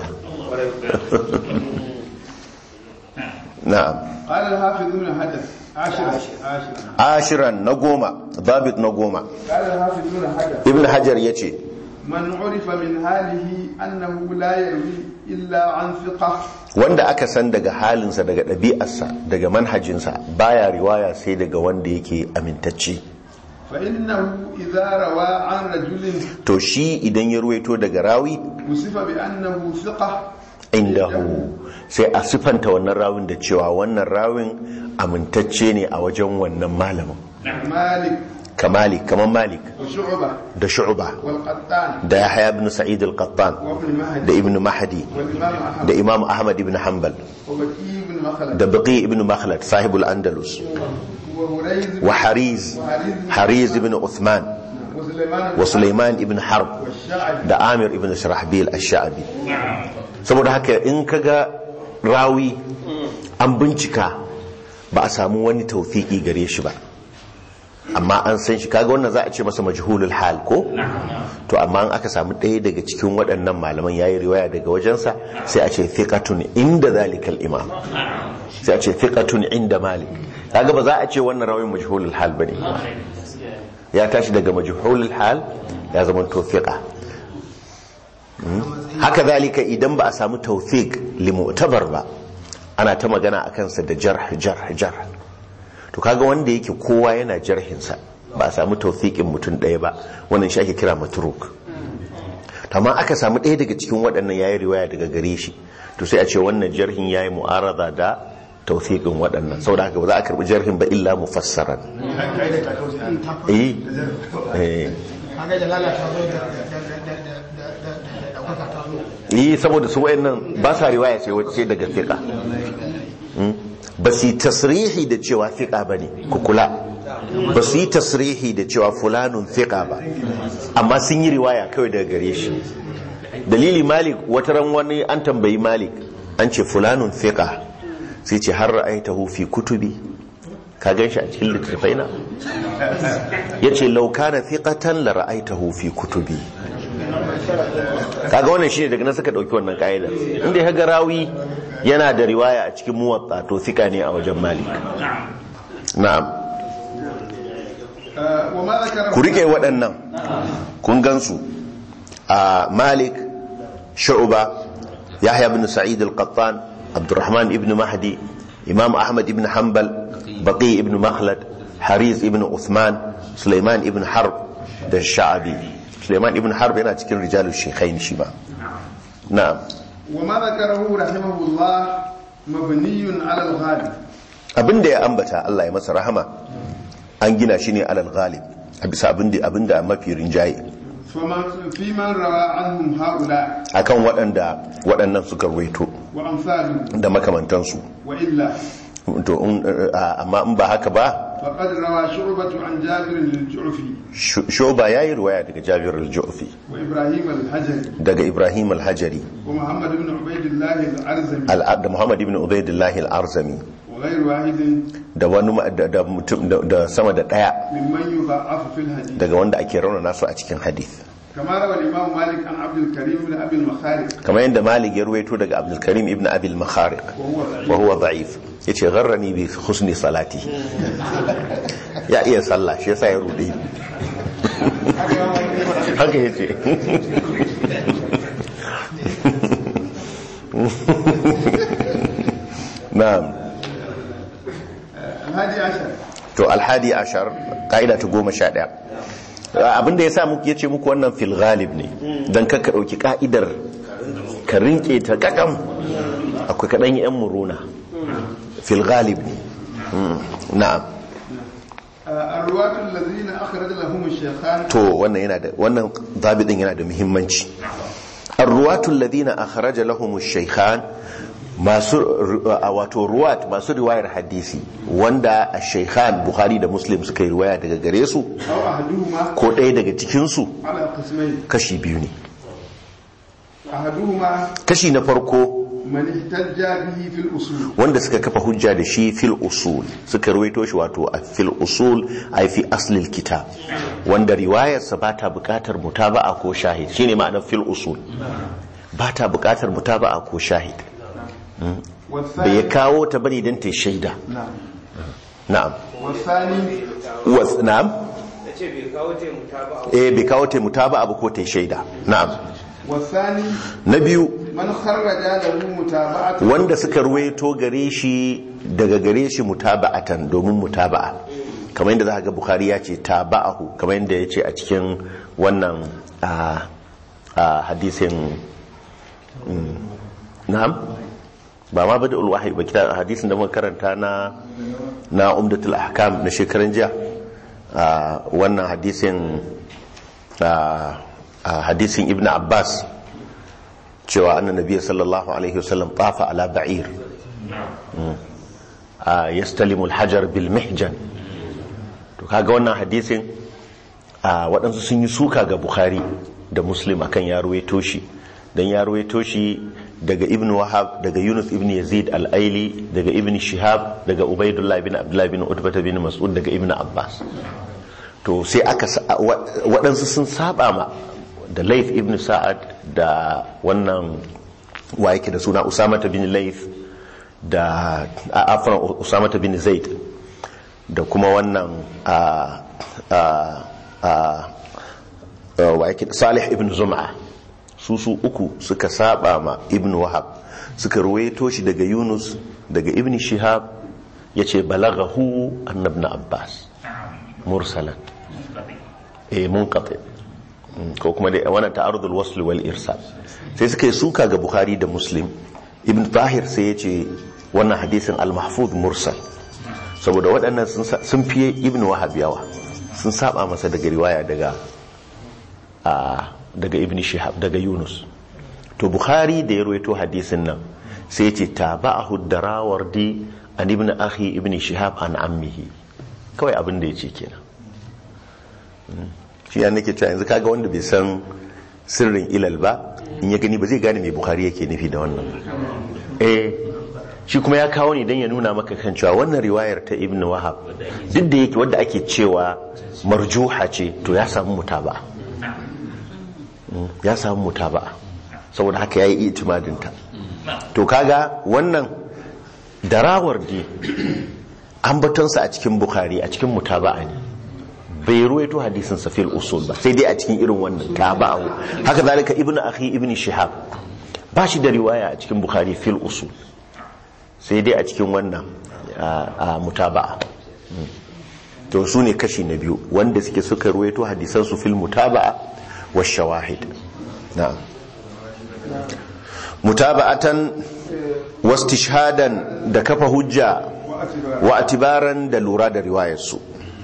na'am قال الحافظ ابن حجر عشرة عشرة ashiran na goma babit na goma قال الحافظ ابن حجر ibn hajar ya ce من عرف من حاله أنه لا يروي إلا عن ثقة wanda aka san daga halinsa daga ɗabi'arsa daga manhajinsa baya riwaya sai daga wanda yake amintacce فإنه إذا روى عن رجل to shi idan ya ruwaito daga rawi وصف بأنه ثقة indahu sai a sifanta wannan rawin da cewa wannan rawin amintacce ne a wajen wannan malamin مالك kamali kamar malik وشعبة da shu'ba والقطان da yahya ibn sa'id al-qattan وابن da مهدي ibn mahdi والإمام أحمد da imam ahmad ibn hanbal وبكي بن مخلد da baqi ibn makhlad sahibul andalus وهريز wa hariz hariz ibn uthman وسليمان wa sulaiman ibn harb والشعبي da amir ibn shirahbil ash-sha'bi saboda haka in kaga rawi an bincika ba a samu wani tawfiki gare shi ba amma an san shi kaga wannan za a ce masa majhulul hal ko to amma an aka samu ɗaya daga cikin waɗannan malaman yayi riwaya daga wajensa sai a ce thiqatun inda zalikal imam sai a ce thiqatun inda malik kaga ba za a ce wannan rawin majhulul hal bane ya tashi daga majhulul hal ya zama to thiqa haka zalika idan ba a samu tawfiq limu'tabar ba ana ta magana a kansa da jarh jarh jarh to kaga wanda yake kowa yana jarhinsa ba a samu tawfiqin mutum ɗaya ba wannan shi ake kira matruk to amma aka samu ɗaya daga cikin waɗannan yayi riwaya daga gare shi to sai a ce wannan jarhin yayi mu'arada da tawfiqin waɗannan saboda haka ba za a karbi jarhin ba illa mufassaran eh eh kaga da lalata zo da da da da da da da da ɗaukaka ta zo yi saboda su wayannan ba sa riwaya sai sai daga fiqa ba su yi tasrihi da cewa fiqa bane ku kula ba su yi tasrihi da cewa fulanun fiqa ba amma sun yi riwaya kawai daga gare shi dalili malik wata ran wani an tambayi malik an ce fulanun fiqa sai ce har ra'aitahu fi kutubi ka gan shi a cikin littattafai na yace law kana fiqatan la ra'aitahu fi kutubi kaga wannan shine daga nan suka dauki wannan ka'idar inda ya ga rawi yana da riwaya a cikin muwatta to sika ne a wajen malik na'am آه، وما ذكره ku rike waɗannan kun gansu a malik shu'ba yahya ibn sa'id al-qattan abdurrahman ibn mahdi imam ahmad ibn hanbal baqi ibn makhlad haris ibn uthman sulaiman ibn harb da sha'abi sulaiman ibn harb yana cikin rijalul shaykhain shi ba na'am وما ذكره رحمه الله مبني على الغالب abinda ya ambata Allah ya masa rahama an gina shi ne alal ghalib a bisa abinda abinda mafi rinjaye فمن في من روى عنهم هؤلاء akan waɗanda waɗannan suka ruwaito وأمثالهم da makamantansu وإلا to in, uh, amma in ba haka ba فقد روى شعبة عن جابر للجعفي Shu- shoba ya yi ruwaya daga jabir al-ju'fi وإبراهيم الحجري daga ibrahim al-hajari ومحمد بن عبيد الله الأرزمي al- da muhammad ibn ubaidillah al-arzami وغير واحد da wani ma- da, da mutum da, da sama da ɗaya ممن يضعف في الحديث daga wanda ake raunana su a cikin hadith كما روى الإمام مالك عن عبد الكريم بن أبي المخارق kamar yadda malik ya ruwaito daga abdulkarim ibn abil makhariq وهو ضعيف wa huwa da'if yace gharrani bi husni salati ya iya sallah shi yasa ya rude ni. haka yace na'am الهادي عشر to alhadi ashar ka'ida ta goma sha ɗaya abinda ya sa muku ya ce muku wannan fil ghalib ne don kakka ɗauki ka'idar ka rinke ta kakam akwai kaɗan yan muruna fil ghalib ne Mm, na'am آه، الرواة الذين أخرج لهم الشيخان to wannan yana da wannan zabidin yana da muhimmanci arruwatu alladhina akhraja lahum ash-shaykhan masu a wato ruwat masu riwayar hadisi wanda ash-shaykhan bukhari da muslim suka yi riwaya daga gare su أو أحدهما ko ɗaya daga cikin su على قسمين kashi biyu ne أحدهما kashi na farko من احتج به في الأصول wanda suka kafa hujja da shi fil usul suka ruwaito shi wato a fil usul ai fi aslil kitab wanda riwayarsa ba ta bukatar mutaba'a ko shahid shine ma'anar fil usul ba ta bukatar mutaba'a ko shahid bai ya والثاني kawo ta bane don ta shaida نعم na'am والثاني was na'am eh bai kawo ta mutaba'a ba ko ta shaida na'am والثاني na biyu من خرج له متابعة wanda suka ruwaito gare shi daga gare shi mutaba'atan domin mutaba'a kamar yadda za ga bukhari ya ce taba'ahu kamar yadda ya ce a cikin wannan a a hadisin mm, na'am ba ma bada ulwahi ba kita hadisin da muka karanta na na umdatul ahkam na shekaran jiya a wannan hadisin a a hadisin ibn abbas cewa annan nabiya sallallahu alaihi wasallam tafa ala ba'ir a yastalimu alhajar bil mihjan to kaga wannan hadisin a waɗansu sun yi suka ga bukhari da muslim akan ya ruwaito shi dan ya ruwaito shi daga ibn wahab daga yunus ibn yazid al-aili daga ibn shihab daga ubaidullah ibn abdullah ibn utbah ibn mas'ud daga ibn abbas to sai aka sa- wa- waɗansu sun saba ma da laif ibn sa'ad da wannan wa yake da suna usamata bin laif da a afran usamata bin zaid da kuma wannan a a a a- wa yake salih ibn zum'a su su uku suka saba ma ibn wahab suka ruwaito shi daga yunus daga ibn shihab yace balaghahu annabna abbas mursalan eh munqati Mm, ko kuma dai wannan ta'arudul wasl wal irsal sai suka yi suka ga bukhari da muslim ibn tahir sai ya ce wannan hadisin al-mahfuz mursal saboda waɗannan sun sa- sun fiye ibn wahab yawa sun saba masa daga riwaya daga a daga ibn shihab daga yunus to bukhari da ya rawaito hadisin nan sai ya ce taba'ahu darawardi an ibn akhi ibn shihab an ammihi kawai abin da ya ce kenan shi ya nake cewa yanzu kaga wanda bai san sirrin ilal ba in ya gani ba zai gane mai bukhari yake nufi da wannan ba eh shi kuma ya kawo ne don ya nuna maka kan cewa wannan riwayar ta ibn wahab duk da yake wadda ake cewa marjuha ce to ya samu mutaba ya samu mutaba'a saboda haka yayi itimadinta to kaga wannan darawar ne ambatonsa a cikin bukhari a cikin mutaba'a ne bai ruwaito hadisin sa fil usul ba sai dai a cikin irin wannan taba'u haka zalika ibnu akhi ibnu shihab ba shi da riwaya a cikin bukhari fil usul sai dai a cikin wannan a mutaba'a to su ne kashi na biyu wanda suke suka ruwaito hadisan su fil mutaba'a wa shawahid na'am mutaba'atan wastishhadan da kafa hujja wa atibaran da lura da riwayar su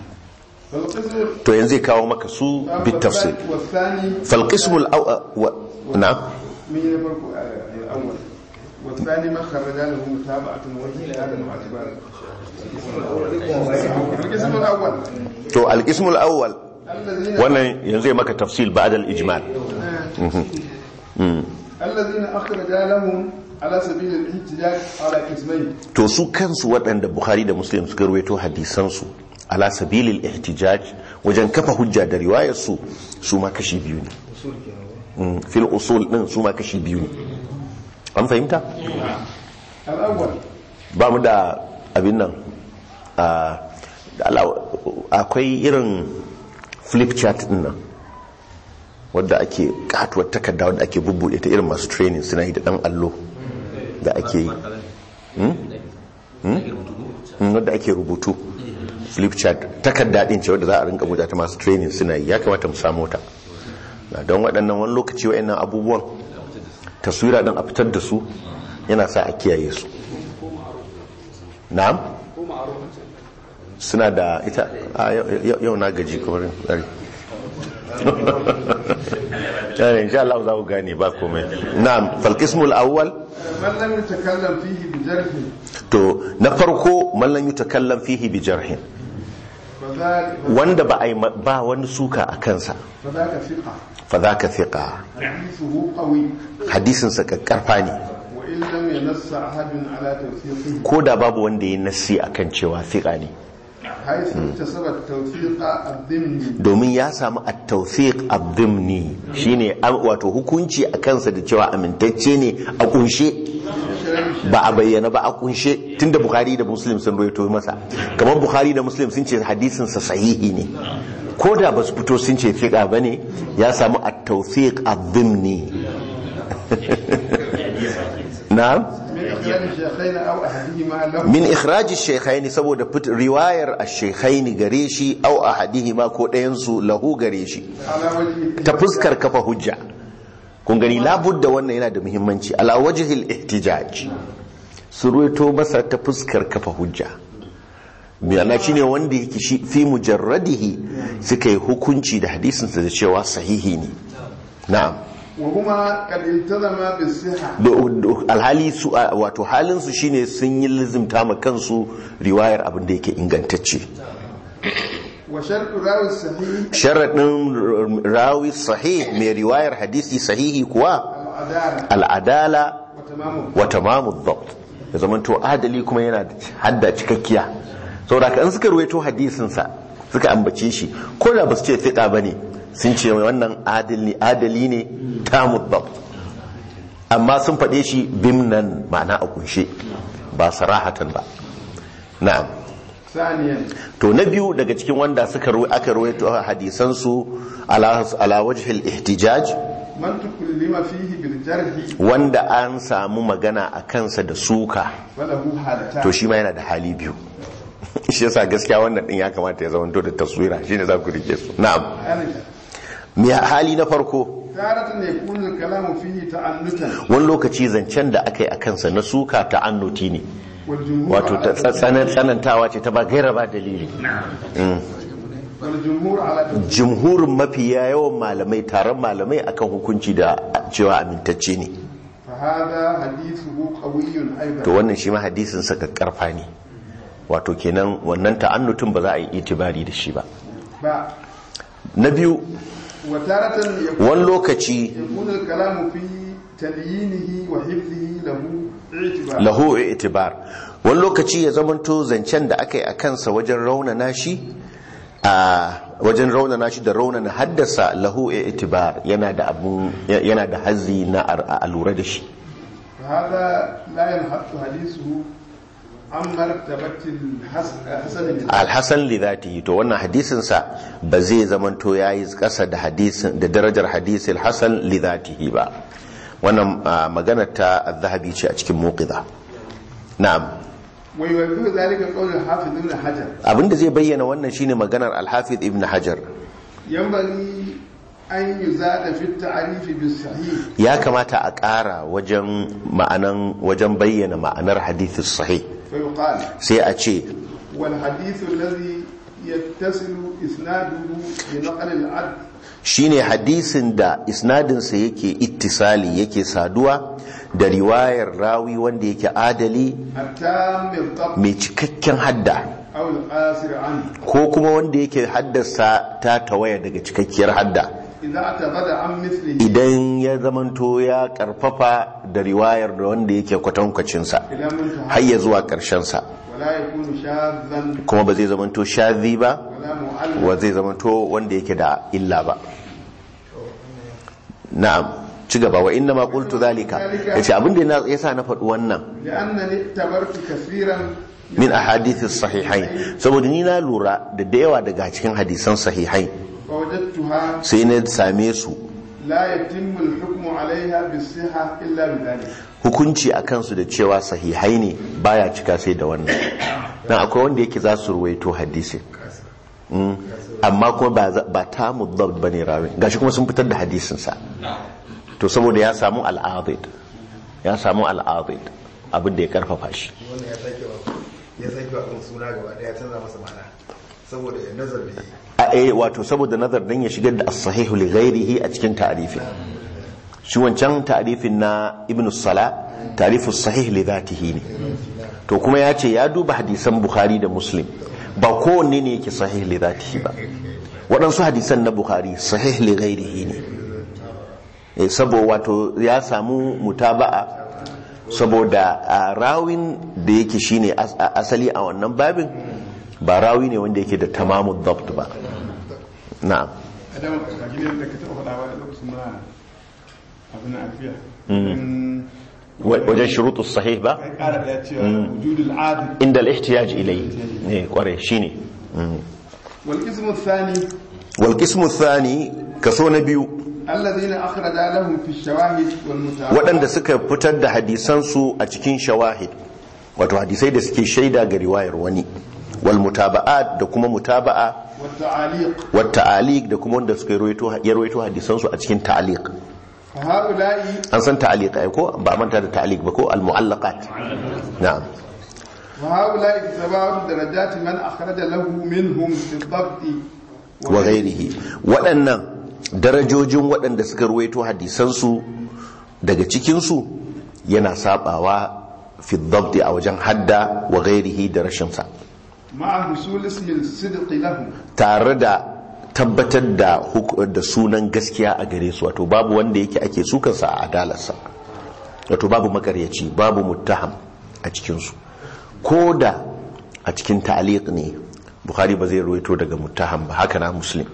to yanzu kawo maka su bit tafsir والثاني fal qism al aw na'am من يفرق الأول والثاني ما خرج له متابعة واجتهادا واعتبارا القسم الأول to al qism al awwal الذين wannan yanzu ya maka tafsil ba'da al ijmal الذين أخرج لهم على سبيل الاحتجاج على قسمين to su kansu waɗanda bukhari da muslim suka ruwaito hadisansu ala sabilil ihtijaj wajen kafa hujja da riwayar su su ma kashi biyu ne Mm, fil usul din su ma kashi biyu ne an fahimta الأول ba mu da abin nan a- da ala- akwai irin flip chart din nan wadda ake katuwar takarda wadda ake bubbuɗe ta irin masu training suna yi da ɗan allo da ake yi Mm, wadda ake rubutu flip chart takarda din ce wadda za a rinka buɗe ta masu training suna yi ya kamata mu samu ta Na don waɗannan wani lokaci wa'annan abubuwan taswira ɗin a fitar da su yana sa a kiyaye su na'am suna da ita a yau- yau yau na gaji kamar ɗari yana insha Allah za ku gane ba komai na'am falqismul awwal من لم يتكلم فيه بجرح to na farko man lam yutakallam fihi bi jarhin فذلك wanda ba ai ba wani suka a kansa فذاك ثقة fa zaka thiqa حديثه قوي hadisin sa kakkarfa ne وإن لم ينص أحد على توثيقه ko da babu wanda ya nassi akan cewa thiqa ne حيث اكتسب التوثيق الضمني domin ya samu at-tawfiq ad-dimni shine an- wato hukunci a kansa da cewa amintacce ne a kunshe ba a bayyana ba a kunshe tunda bukhari da muslim sun rawaito masa kamar bukhari da muslim sun ce hadisin sa sahihi ne ko da ba su fito sun ce fiqa bane ya samu at-tawfiq ad-dimni na'am من إخلال الشيخين أو أحدهما له min ikhraji shaykhaini saboda fit riwayar ash-shaykhaini gare shi aw ahadihima ko ɗayan su lahu gare shi على وجه ta fuskar kafa hujja kun gani labudda wannan yana da muhimmanci ala wajhil ihtijaj su ruwaito masa ta fuskar kafa hujja biyana shine wanda yake shi fi mujarradihi suka yi hukunci da hadisinsa da cewa sahihi ne na'am وهما قد التزما بالصحة Do- do- alhali su a- wato halin su shine sun yi lizimta ma kansu riwayar abin da yake ingantacce وشرط راوي الصحيح sharaɗin rawi sahih mai riwayar hadisi sahihi kuwa العدالة al'adala وتمامه wa tamamu dhabt ya zamanto adali kuma yana da hadda cikakkiya saboda kan suka ruwaito hadisin sa suka ambace shi ko da ba su ce fiqa bane sun ce wannan adali adali ne tamu dhabt amma sun faɗe shi bimnan ma'ana a kunshe ba sarahatan ba na'am ثانيا to na biyu daga cikin wanda suka ruwa aka ruwaito hadisan su ala ala wajhil ihtijaj من تكلم فيه بالجرح wanda an samu magana a kansa da suka فله حالتان to shi ma yana da hali biyu shi yasa gaskiya wannan din ya kamata ya zama da taswira shine za ku rike su na'am يعني me hali na farko تارة يكون الكلام فيه تعنتا wani lokaci zancen da aka yi a kansa na suka ta annuti ne والجمهور wato ta على tsanan tsanantawa ce ta ba gaira ba dalili والجمهور على jumhurin mafiya yawan malamai taron malamai akan hukunci da cewa amintacce ne فهذا حديثه قوي to أيضا wannan shi ma hadisin sa karfa ne wato kenan wannan ta'annutun ba za a yi itibari da shi ba با- na biyu وتارة يكون, wani lokaci يكون الكلام في تليينه وحفظه له اعتبار lahu itibar wani lokaci ya zamanto zancen da aka yi a kansa wajen raunana shi a wajen raunana shi da raunana haddasa lahu itibar yana da abun yana da hazzi na a lura da shi فهذا لا ينحط حديثه عن مرتبة الحسن alhassan li zatihi to wannan hadisin sa ba zai zamanto yayi kasa da hadisin da darajar hadisil hasan li zatihi ba wannan ah, magana ta az-zahabi ce a cikin muqidha na'am ويوجه ذلك قول الحافظ ابن حجر abinda zai bayyana wannan shine maganar al-hafiz ibn hajar ينبغي أن يزاد في التعريف بالصحيح ya kamata a ƙara wajen ma'anan wajen bayyana ma'anar hadithis sahih فيقال sai a ce والحديث الذي يتصل إسناده بنقل العدل shine hadisin da isnadinsa yake ittisali yake saduwa da riwayar rawi wanda yake adali التام الضبط mai cikakken hadda أو القاصر عنه ko kuma wanda yake haddasa ta tawaya daga cikakkiyar hadda إذا اعتمد عن مثله idan ya zamanto ya karfafa da riwayar da wanda yake kwatankwacinsa إلى منتهى har ya zuwa ƙarshensa ولا يكون شاذا kuma ba zai zamanto shazi ba ولا معلم wa zai zamanto wanda yake da illa ba na'am ci gaba wa inna ma qultu zalika yace abin da ya sa na faɗi wannan لأنني اعتبرت كثيرا min ahadithis sahihain saboda ni na lura da da yawa daga cikin hadisan sahihain فوجدتها sai na same su لا يتم الحكم عليها بالصحة إلا بذلك hukunci a kansu da cewa sahihai ne baya cika sai da wannan dan akwai wanda yake za su ruwaito hadisi Mm. amma kuma ba za- ba ta muddab bane rawi gashi kuma sun fitar da hadisin sa to saboda ya samu al'adid ya samu al'adid abin da ya karfafa shi wannan ya sake wa ya sake wa kan suna gaba daya canza masa ma'ana saboda ya nazar da yi a eh wato saboda nazar dan ya shigar da as-sahihu li ghairihi a cikin ta'rifin shi wancan ta'rifin na ibn sala ta'rifu sahih li dhatihi ne to kuma ya ce ya duba hadisan bukhari da muslim ba kowanne ne yake sahih li dhatihi ba waɗansu hadisan na bukhari sahih li ghairihi ne eh saboda wato ya samu mutaba'a saboda a rawin da yake shine as- a- asali a wannan babin ba rawi ne wanda yake da tamamu dabt ba na'am adam ka gidan da ka taɓa faɗa wa lokacin muna abin alfiya in Wa- wajen shurutus sahih ba kai ƙara ɗaya cewa wujudul adil inda al-ihtiyaj ilayhi ne kware shine Mm. wal ismu thani wal qismu thani kaso na biyu alladhina akhraja lahum fi shawahid wal mutawatir waɗanda suka fitar da hadisan su a cikin shawahid wato hadisai da suke shaida ga riwayar wani wal mutaba'at da kuma mutaba'a wat ta'aliq wat ta'aliq da kuma wanda suka rawaito ya rawaito hadisan su a cikin ta'aliq fa haula'i an san ta'aliq ai ko ba a manta da ta'aliq ba ko al mu'allaqat na'am wa haula'i tabawu darajati man akhraja lahu minhum fi dhabt wa ghairihi waɗannan darajojin waɗanda suka ruwaito hadisansu daga cikinsu yana sabawa fi dhabti a wajen hadda wa ghairihi da rashinsa ma'a husul ismi al-sidq lahu tare da tabbatar da huk- da sunan gaskiya a gare su wato babu wanda yake ake sukansa a adalarsa wato babu makaryaci babu muttaham a cikinsu ko da a cikin ta'aliq ne bukhari ba zai ruwaito daga muttaham ba haka na muslim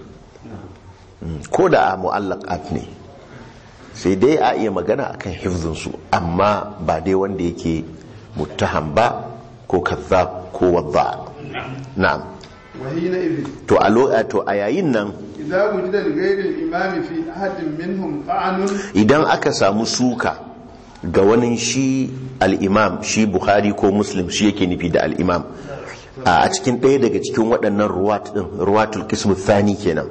Mm, ko da a mu'allaqat ne sai dai a iya magana akan hifzinsu amma ba dai wanda yake muttaham ba ko kazzab ko wadda na'am wa hina idh to a lo- to a yayin nan idza wujida li ghayri al-imam fi ahadin minhum ta'anun idan aka samu suka ga wani shi al'imam shi bukhari ko muslim shi yake nufi da al'imam a cikin ɗaya daga cikin waɗannan ruwat ɗin ruwatul kismu thani kenan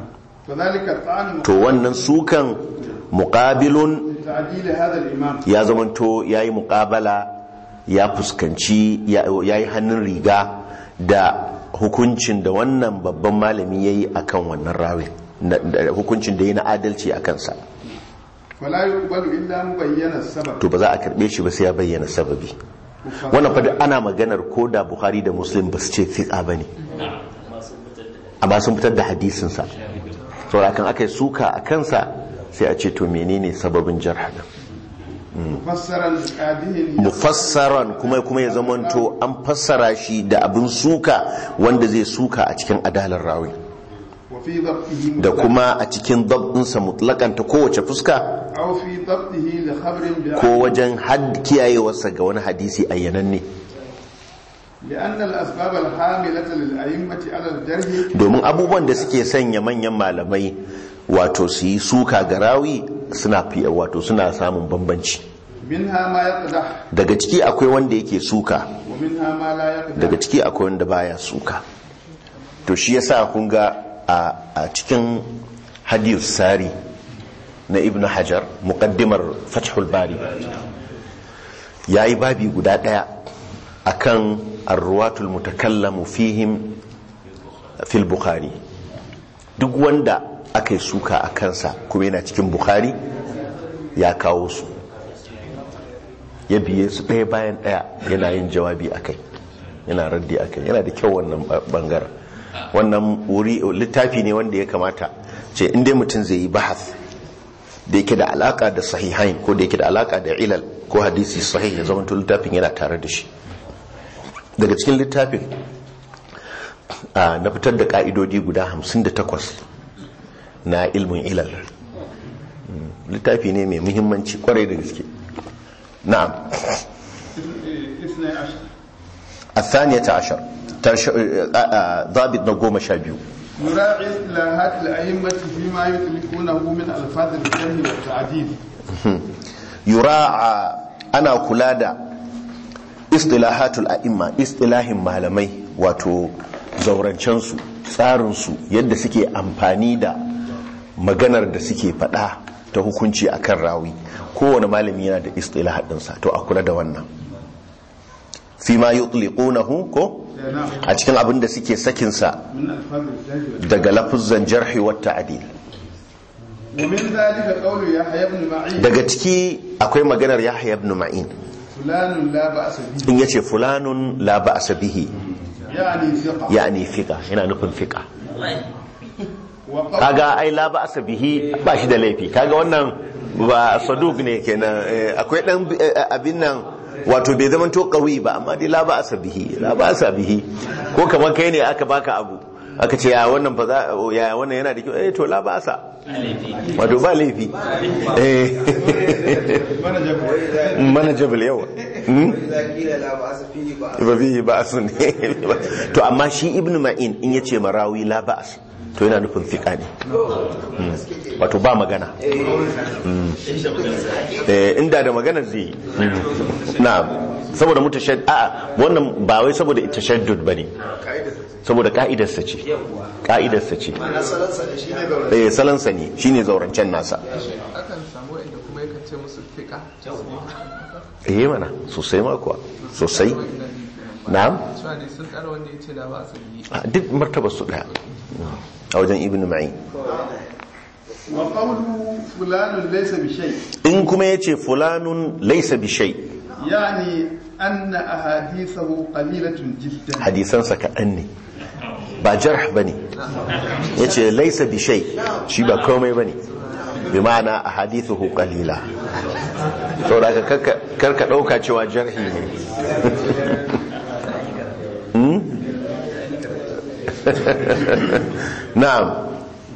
فذلك الطعن to wannan sukan muƙabilun تعديل هذا الإمام ya zamanto ya yi muƙabala ya fuskanci ya yi hannun riga da hukuncin da wannan babban malami ya yi a kan wannan rawin na- da hukuncin da ya na adalci a kansa فلا يقبل إلا مبين السبب to ba za a karɓe shi ba sai ya bayyana sababi wannan fa duk ana maganar ko da bukhari da muslim ba su ce fiqa ba ne amma sun fitar da hadisinsa saboda kan aka yi suka a kansa sai a ce to menene sababin jarha din mufassaran qadihin mufassaran kuma kuma ya zamanto an fassara shi da abin suka wanda zai suka a cikin adalar rawi wa fi dhabtihi da kuma a cikin dabdinsa mutlakan ta kowace fuska aw fi dhabtihi li khabrin bi ko wajen had kiyayewarsa ga wani hadisi ayyananne لأن الأسباب الحاملة للأئمة على الجرح domin abubuwan da suke sanya manyan malamai wato su yi suka ga rawi suna fiye wato suna samun bambanci منها ما يقدح daga ciki akwai wanda yake suka ومنها ما لا يقدح daga ciki akwai wanda baya suka to shi yasa kun ga a a cikin hadith sari na ibn hajar muqaddimar fathul bari yayi babi guda daya akan arruwatul mutakallamu fihim fil bukhari duk wanda aka yi suka a kansa kuma yana cikin bukhari ya kawo su ya biye su ɗaya bayan ɗaya yana yin jawabi a kai yana raddi a kai yana da kyau wannan bangaren wannan wuri littafi ne wanda ya kamata ce inda mutum zai yi bahas da yake da alaka da sahihain ko da yake da alaka da ilal ko hadisi sahih ya zama littafin yana tare da shi daga cikin littafin a na fitar da ka'idodi guda 58 na ilmin ilal Mm, littafi ne mai muhimmanci kwarai da gaske na'am اثني عشر الثانية عشر ترش... آه، آه، ضابط نقوم شابيو يراعي اصطلاحات الأئمة فيما يطلقونه من ألفاظ الجرح والتعديل يراعى أنا كلادا اصطلاحات الأئمة اصطلاح malamai wato zaurancensu tsarinsu yadda suke amfani da maganar da suke faɗa ta hukunci akan rawi kowane malami yana da istilah ɗinsa to a kula da wannan fi ma yutliqunahu ko نعم a cikin abin da suke sakinsa من ألفاظ الجرح daga lafuzzan jarhi wa ta'dil ومن ذلك قول يحيى بن معين daga ciki akwai maganar Yahya ibn Ma'in فلان لا بأس به in yace fulanun la ba'sa bihi يعني ثقة yani fiqa yana nufin fiqa وقول kaga ai la ba'sa bihi ba shi da laifi kaga wannan ba saduk ne kenan eh, akwai dan eh, abin nan wato bai zama to qawi ba amma dai la ba'sa bihi la ba'sa bihi ko kamar kai ne aka baka abu aka ce ya wannan ba za ya wannan yana da kyau eh to la ba'sa wato ba laifi eh من جبر manageable yawa Hmm? إذا قيل لا بأس فيه بأس ba fihi ba'sun to amma shi ibn ma'in in yace marawi la ba'as to yana nufin fiqa ne Mm. wato ba magana Mm. Eh, inda da magana zai yi Mm. na'am saboda mutashaddid a'a wannan ba wai saboda tashaddud bane saboda ka'idarsa ce ka'idarsa ce asalansa da shi ne zaune eh salansa ne shine zaurancen nasa akan samu inda kuma yakan ce musu fiƙa eh mana sosai ma kuwa sosai na'am cewa ne sun tsara wanda ya ce da ba su yi a duk martabar su daya a wajen ibn ma'in وقوله فلان ليس بشيء in kuma ya ce fulanun laisa bishai يعني أن أحاديثه قليلة جدا hadisansa kaɗan ne ba jarh ba ne ya ce laisa bishai shi ba komai ba ne bi ma'ana a hadithu qalila saboda ka karka ɗauka cewa jarhi ne Hmm? na'am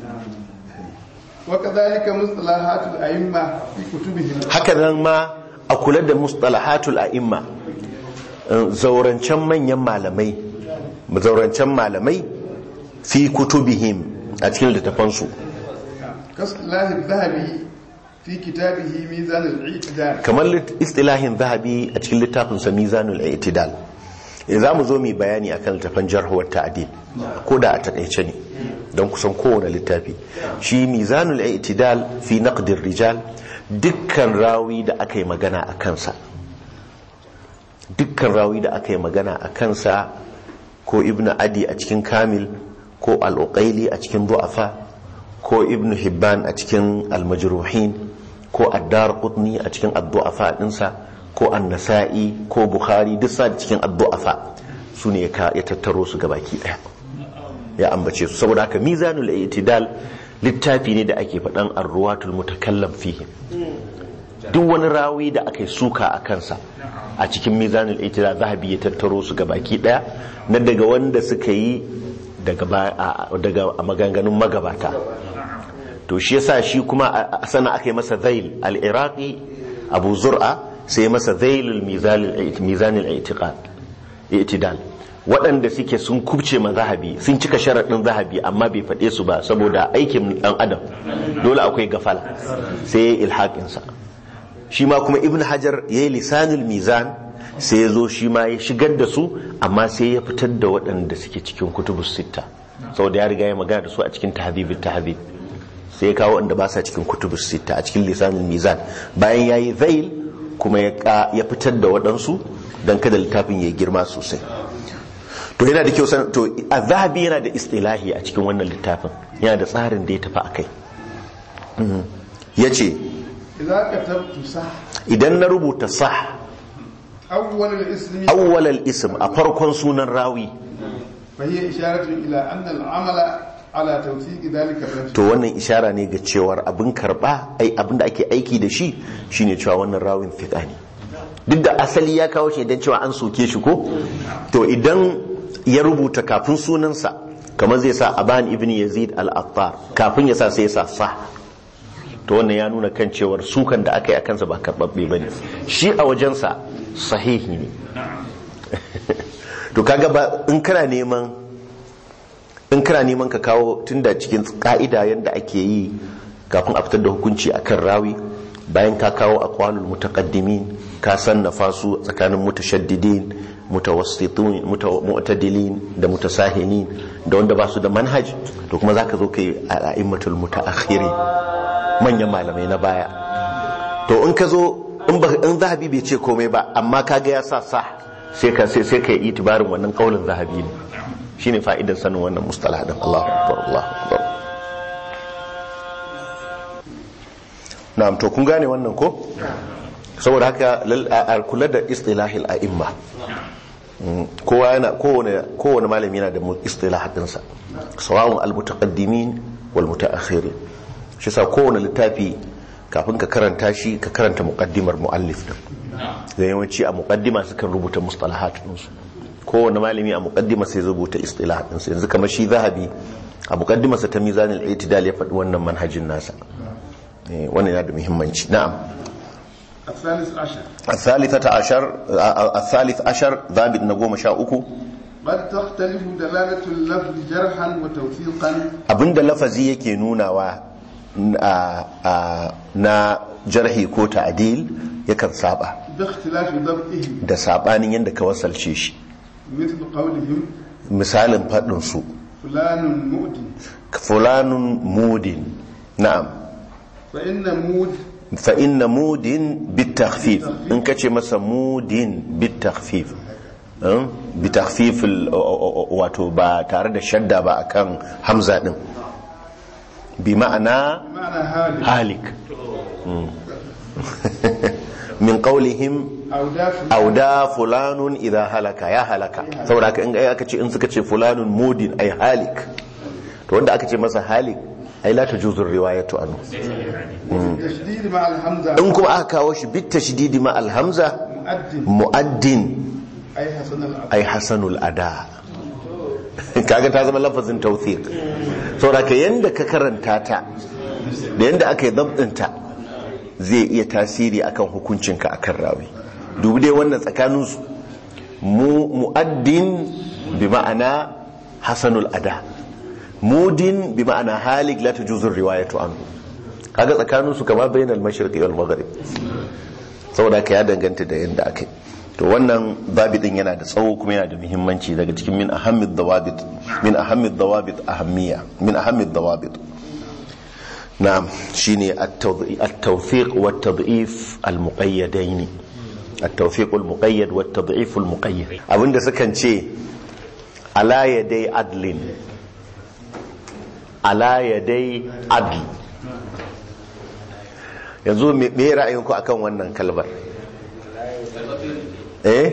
وكذلك مصطلحات الأئمة في كتبهم haka nan ma a kula da mustalahatul a'imma eh, zaurancen manyan malamai zaurancen malamai fi kutubihim a cikin littafansu كاصطلاح الذهبي في كتابه ميزان الاعتدال kamar lit- istilahin zahabi a cikin littafinsa mizanul i'tidal eh, za mu zo mu yi bayani akan littafin jarhuwar ta'dil ko da a takaice ne don kusan kowane littafi shi mizanul i'tidal fi naqdir rijal dukkan rawi da aka yi magana a kansa dukkan rawi da aka yi magana a kansa ko ibnu adi a cikin kamil ko al-uqaili a cikin du'afa ko ibnu hibban a cikin al-majruhin ko addar qutni a cikin ad-du'afa dinsa ko an-nasa'i ko bukhari duk sa cikin ad-du'afa su ne ya ya tattaro su gabaki daya ya ambace su saboda haka mizanul i'tidal littafi ne da ake faɗan ar-ruwatul mutakallam fihim duk wani rawi da aka yi suka a kansa a cikin mizanul itira zahabi ya tattaro su ga baki daya na daga wanda suka yi daga ba- a- daga a maganganun magabata to shi yasa shi kuma a- a sana aka yi masa zail al-iraqi abu zur'a sai masa zailul mizanul itiqad itidal waɗanda suke sun kubce ma zahabi sun cika sharaɗin zahabi amma bai faɗe su ba saboda aikin ɗan adam dole akwai gafala sai ya yi ilhaƙinsa shi ma kuma ibn hajar ya yi lisanul mizan sai ya zo shi ma ya shigar da su amma sai ya fitar da waɗanda suke cikin kutubus sitta saboda ya riga ya magana da su a cikin tahdhibul tahdhib sai ya kawo wanda ba sa cikin kutubus sitta a cikin lisanul mizan bayan ya yi zail kuma ya ka- ya fitar da waɗansu don kada littafin ya girma sosai to yana da kyau san to a zahabi yana da istilahi a cikin wannan littafin yana da tsarin da ya tafi a kai ya ce إذا كتبت صح idan na rubuta sah أول الاسم awwalal ism a farkon sunan rawi فهي إشارة إلى أن العمل على توثيق ذلك الرجل to wannan ishara ne ga cewar abin karba ai abin da ake aiki da shi shine cewa wannan rawin fiqa ne duk da asali ya kawo shi idan cewa an soke shi ko to idan ya rubuta kafin sunansa kamar zai sa aban ibn yazid al-attar kafin ya sa sai ya sa sah to wannan ya nuna kan cewar sukan da aka yi a kansa ba karbabbe bane shi a wajensa sahihi ne to kaga ba in kana neman in kana neman ka kawo tunda cikin ka'ida yadda ake yi kafin a fitar da hukunci akan rawi bayan ka kawo aqwalul mutaqaddimin ka sannafa su tsakanin mutashaddidin mutawassitun muta- mu'tadilin da mutasahinin da wanda ba su da manhaj to kuma zaka zo kai a'immatul mutaakhirin manyan malamai na baya to in ka zo in ba in zahabi bai ce komai ba amma kaga ya sa sa sai ka sai sai kai itibarin wannan kaulin zahabi ne shine fa'idar sanin wannan mustalah din Allahu akbar Allahu akbar na'am to kun gane wannan ko saboda haka lal- a a kula da istilahil a'imma Mm, kowa yana kowane kowane malami yana da mu- istilah dinsa sawa'un al-mutaqaddimin wal mutaakhirin shi sa kowane littafi kafin ka karanta shi ka karanta muqaddimar muallif din da yawanci a muqaddima sukan rubuta mustalahat ɗinsu kowane malami a muqaddima sai rubuta istilah ɗinsu yanzu kamar shi zahabi a muqaddimarsa ta mizanul itidal ya faɗi wannan manhajin nasa Eh, wannan yana da muhimmanci na'am الثالث عشر الثالثة عشر الثالث عشر ضابط نقوم شاء uku قد تختلف دلالة اللفظ جرحا وتوثيقا abinda lafazi yake nunawa a- a- na jarhi ko ta'dil yakan saba باختلاف ضبطه da sabanin yadda ka wasalce shi مثل قولهم misalin faɗin su فلان مؤد fulanun mudin na'am فإن مود fa inna mudin bitakhfif in kace masa mudin bitakhfif um, bitakhfif al- o- o- o- wato ba tare da shadda ba akan hamza din bi ma'ana معنى هالك halik Mm. min qawlihim أو دافع auda fulanun idha halaka ya halaka saboda haka in aka ce in suka ce fulanun mudin ay halik to wanda aka ce masa halik ai la tajuzu riwayatu anhu تشديد مع الحمزة in kuma aka kawo shi bit tashdidi ma al hamza مؤد muaddin أي حسن الأب ay hasanul ada kaga ta zama lafazin tawthiq saboda ka yanda ka karanta ta da yanda aka yi dabdinta zai iya tasiri akan hukuncinka akan rawi dubi dai wannan tsakanin su mu muaddin bi ma'ana hasanul ada mudin bi ma'ana halik la tajuzu riwayatu anhu kaga tsakanin su kama bainal mashriqi wal maghrib saboda ka ya danganta da yanda aka yi to wannan babidin yana da tsawo kuma yana da muhimmanci daga cikin min ahammid dawabit min ahammid dawabit ahammiya min ahammid dawabit na'am shine at-tawfiq wa at-tad'if al-muqayyadain at-tawfiq al-muqayyad wa at-tad'if al-muqayyad abinda sukan ce ala yaday adlin ala yaday adl yanzu me me ra'ayinku akan wannan kalbar eh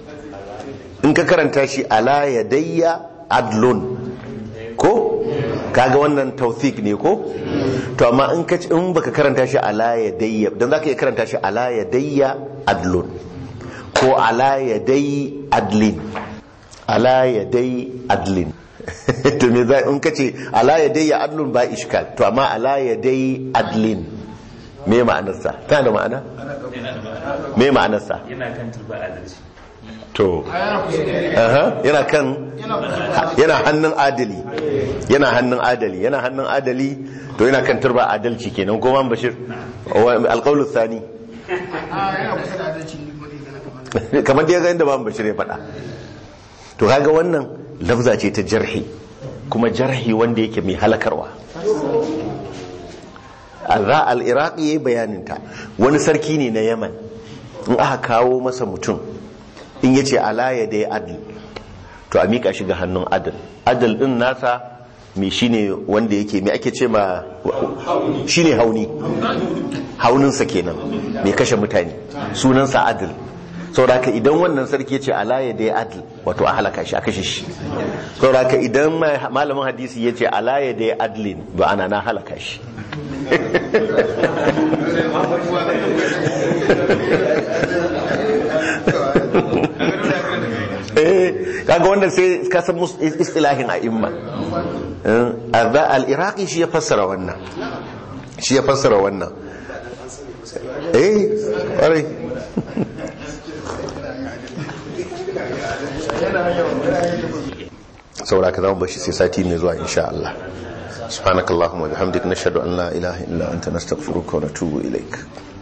in ka karanta shi ala yadayya adlun ko kaga wannan tawthik ne ko to amma in ka in baka karanta shi ala yadayya dan zaka iya karanta shi ala yadayya adlun ko ala yadai adlin ala yadai adlin to me za in kace ala yadayya adlun ba iskal to amma ala yadai adlin me ma'anarsa tana da ma'ana me ma'anarsa yana kan turba adalci to aha yana kan yana hannun adali yana hannun adali yana hannun adali to yana kan turba adalci kenan ko man bashir alqaulu thani a yana kusa da adalci ne kuma dai gana kamar kamar dai ga inda man bashir ya faɗa to kaga wannan lafza ce ta jarhi kuma jarhi wanda yake mai halakarwa al al-iraqi yayi bayanin ta wani sarki ne na yaman in aka kawo masa mutum in yace ala ya dai adl to a mika shi ga hannun adal adal din nasa me shine wanda yake me ake ce ma shine hauni hauninsa kenan mai kashe mutane sunansa adal sauraka idan wannan sarki ya ce ala ya dai adl wato a halaka shi a kashe shi sauraka idan malamin hadisi ya ce ala ya dai adlin ba ana na halaka shi kaga wanda sai ka san istilahin a imma al-iraqi shi ya fassara wannan shi ya fassara wannan eh ƙwarai saboda ka zama bashi sai sati mai zuwa insha Allah subhanakallahumma bihamdika nashhadu an la ilaha illa anta nastaghfiruka wa natubu ilaik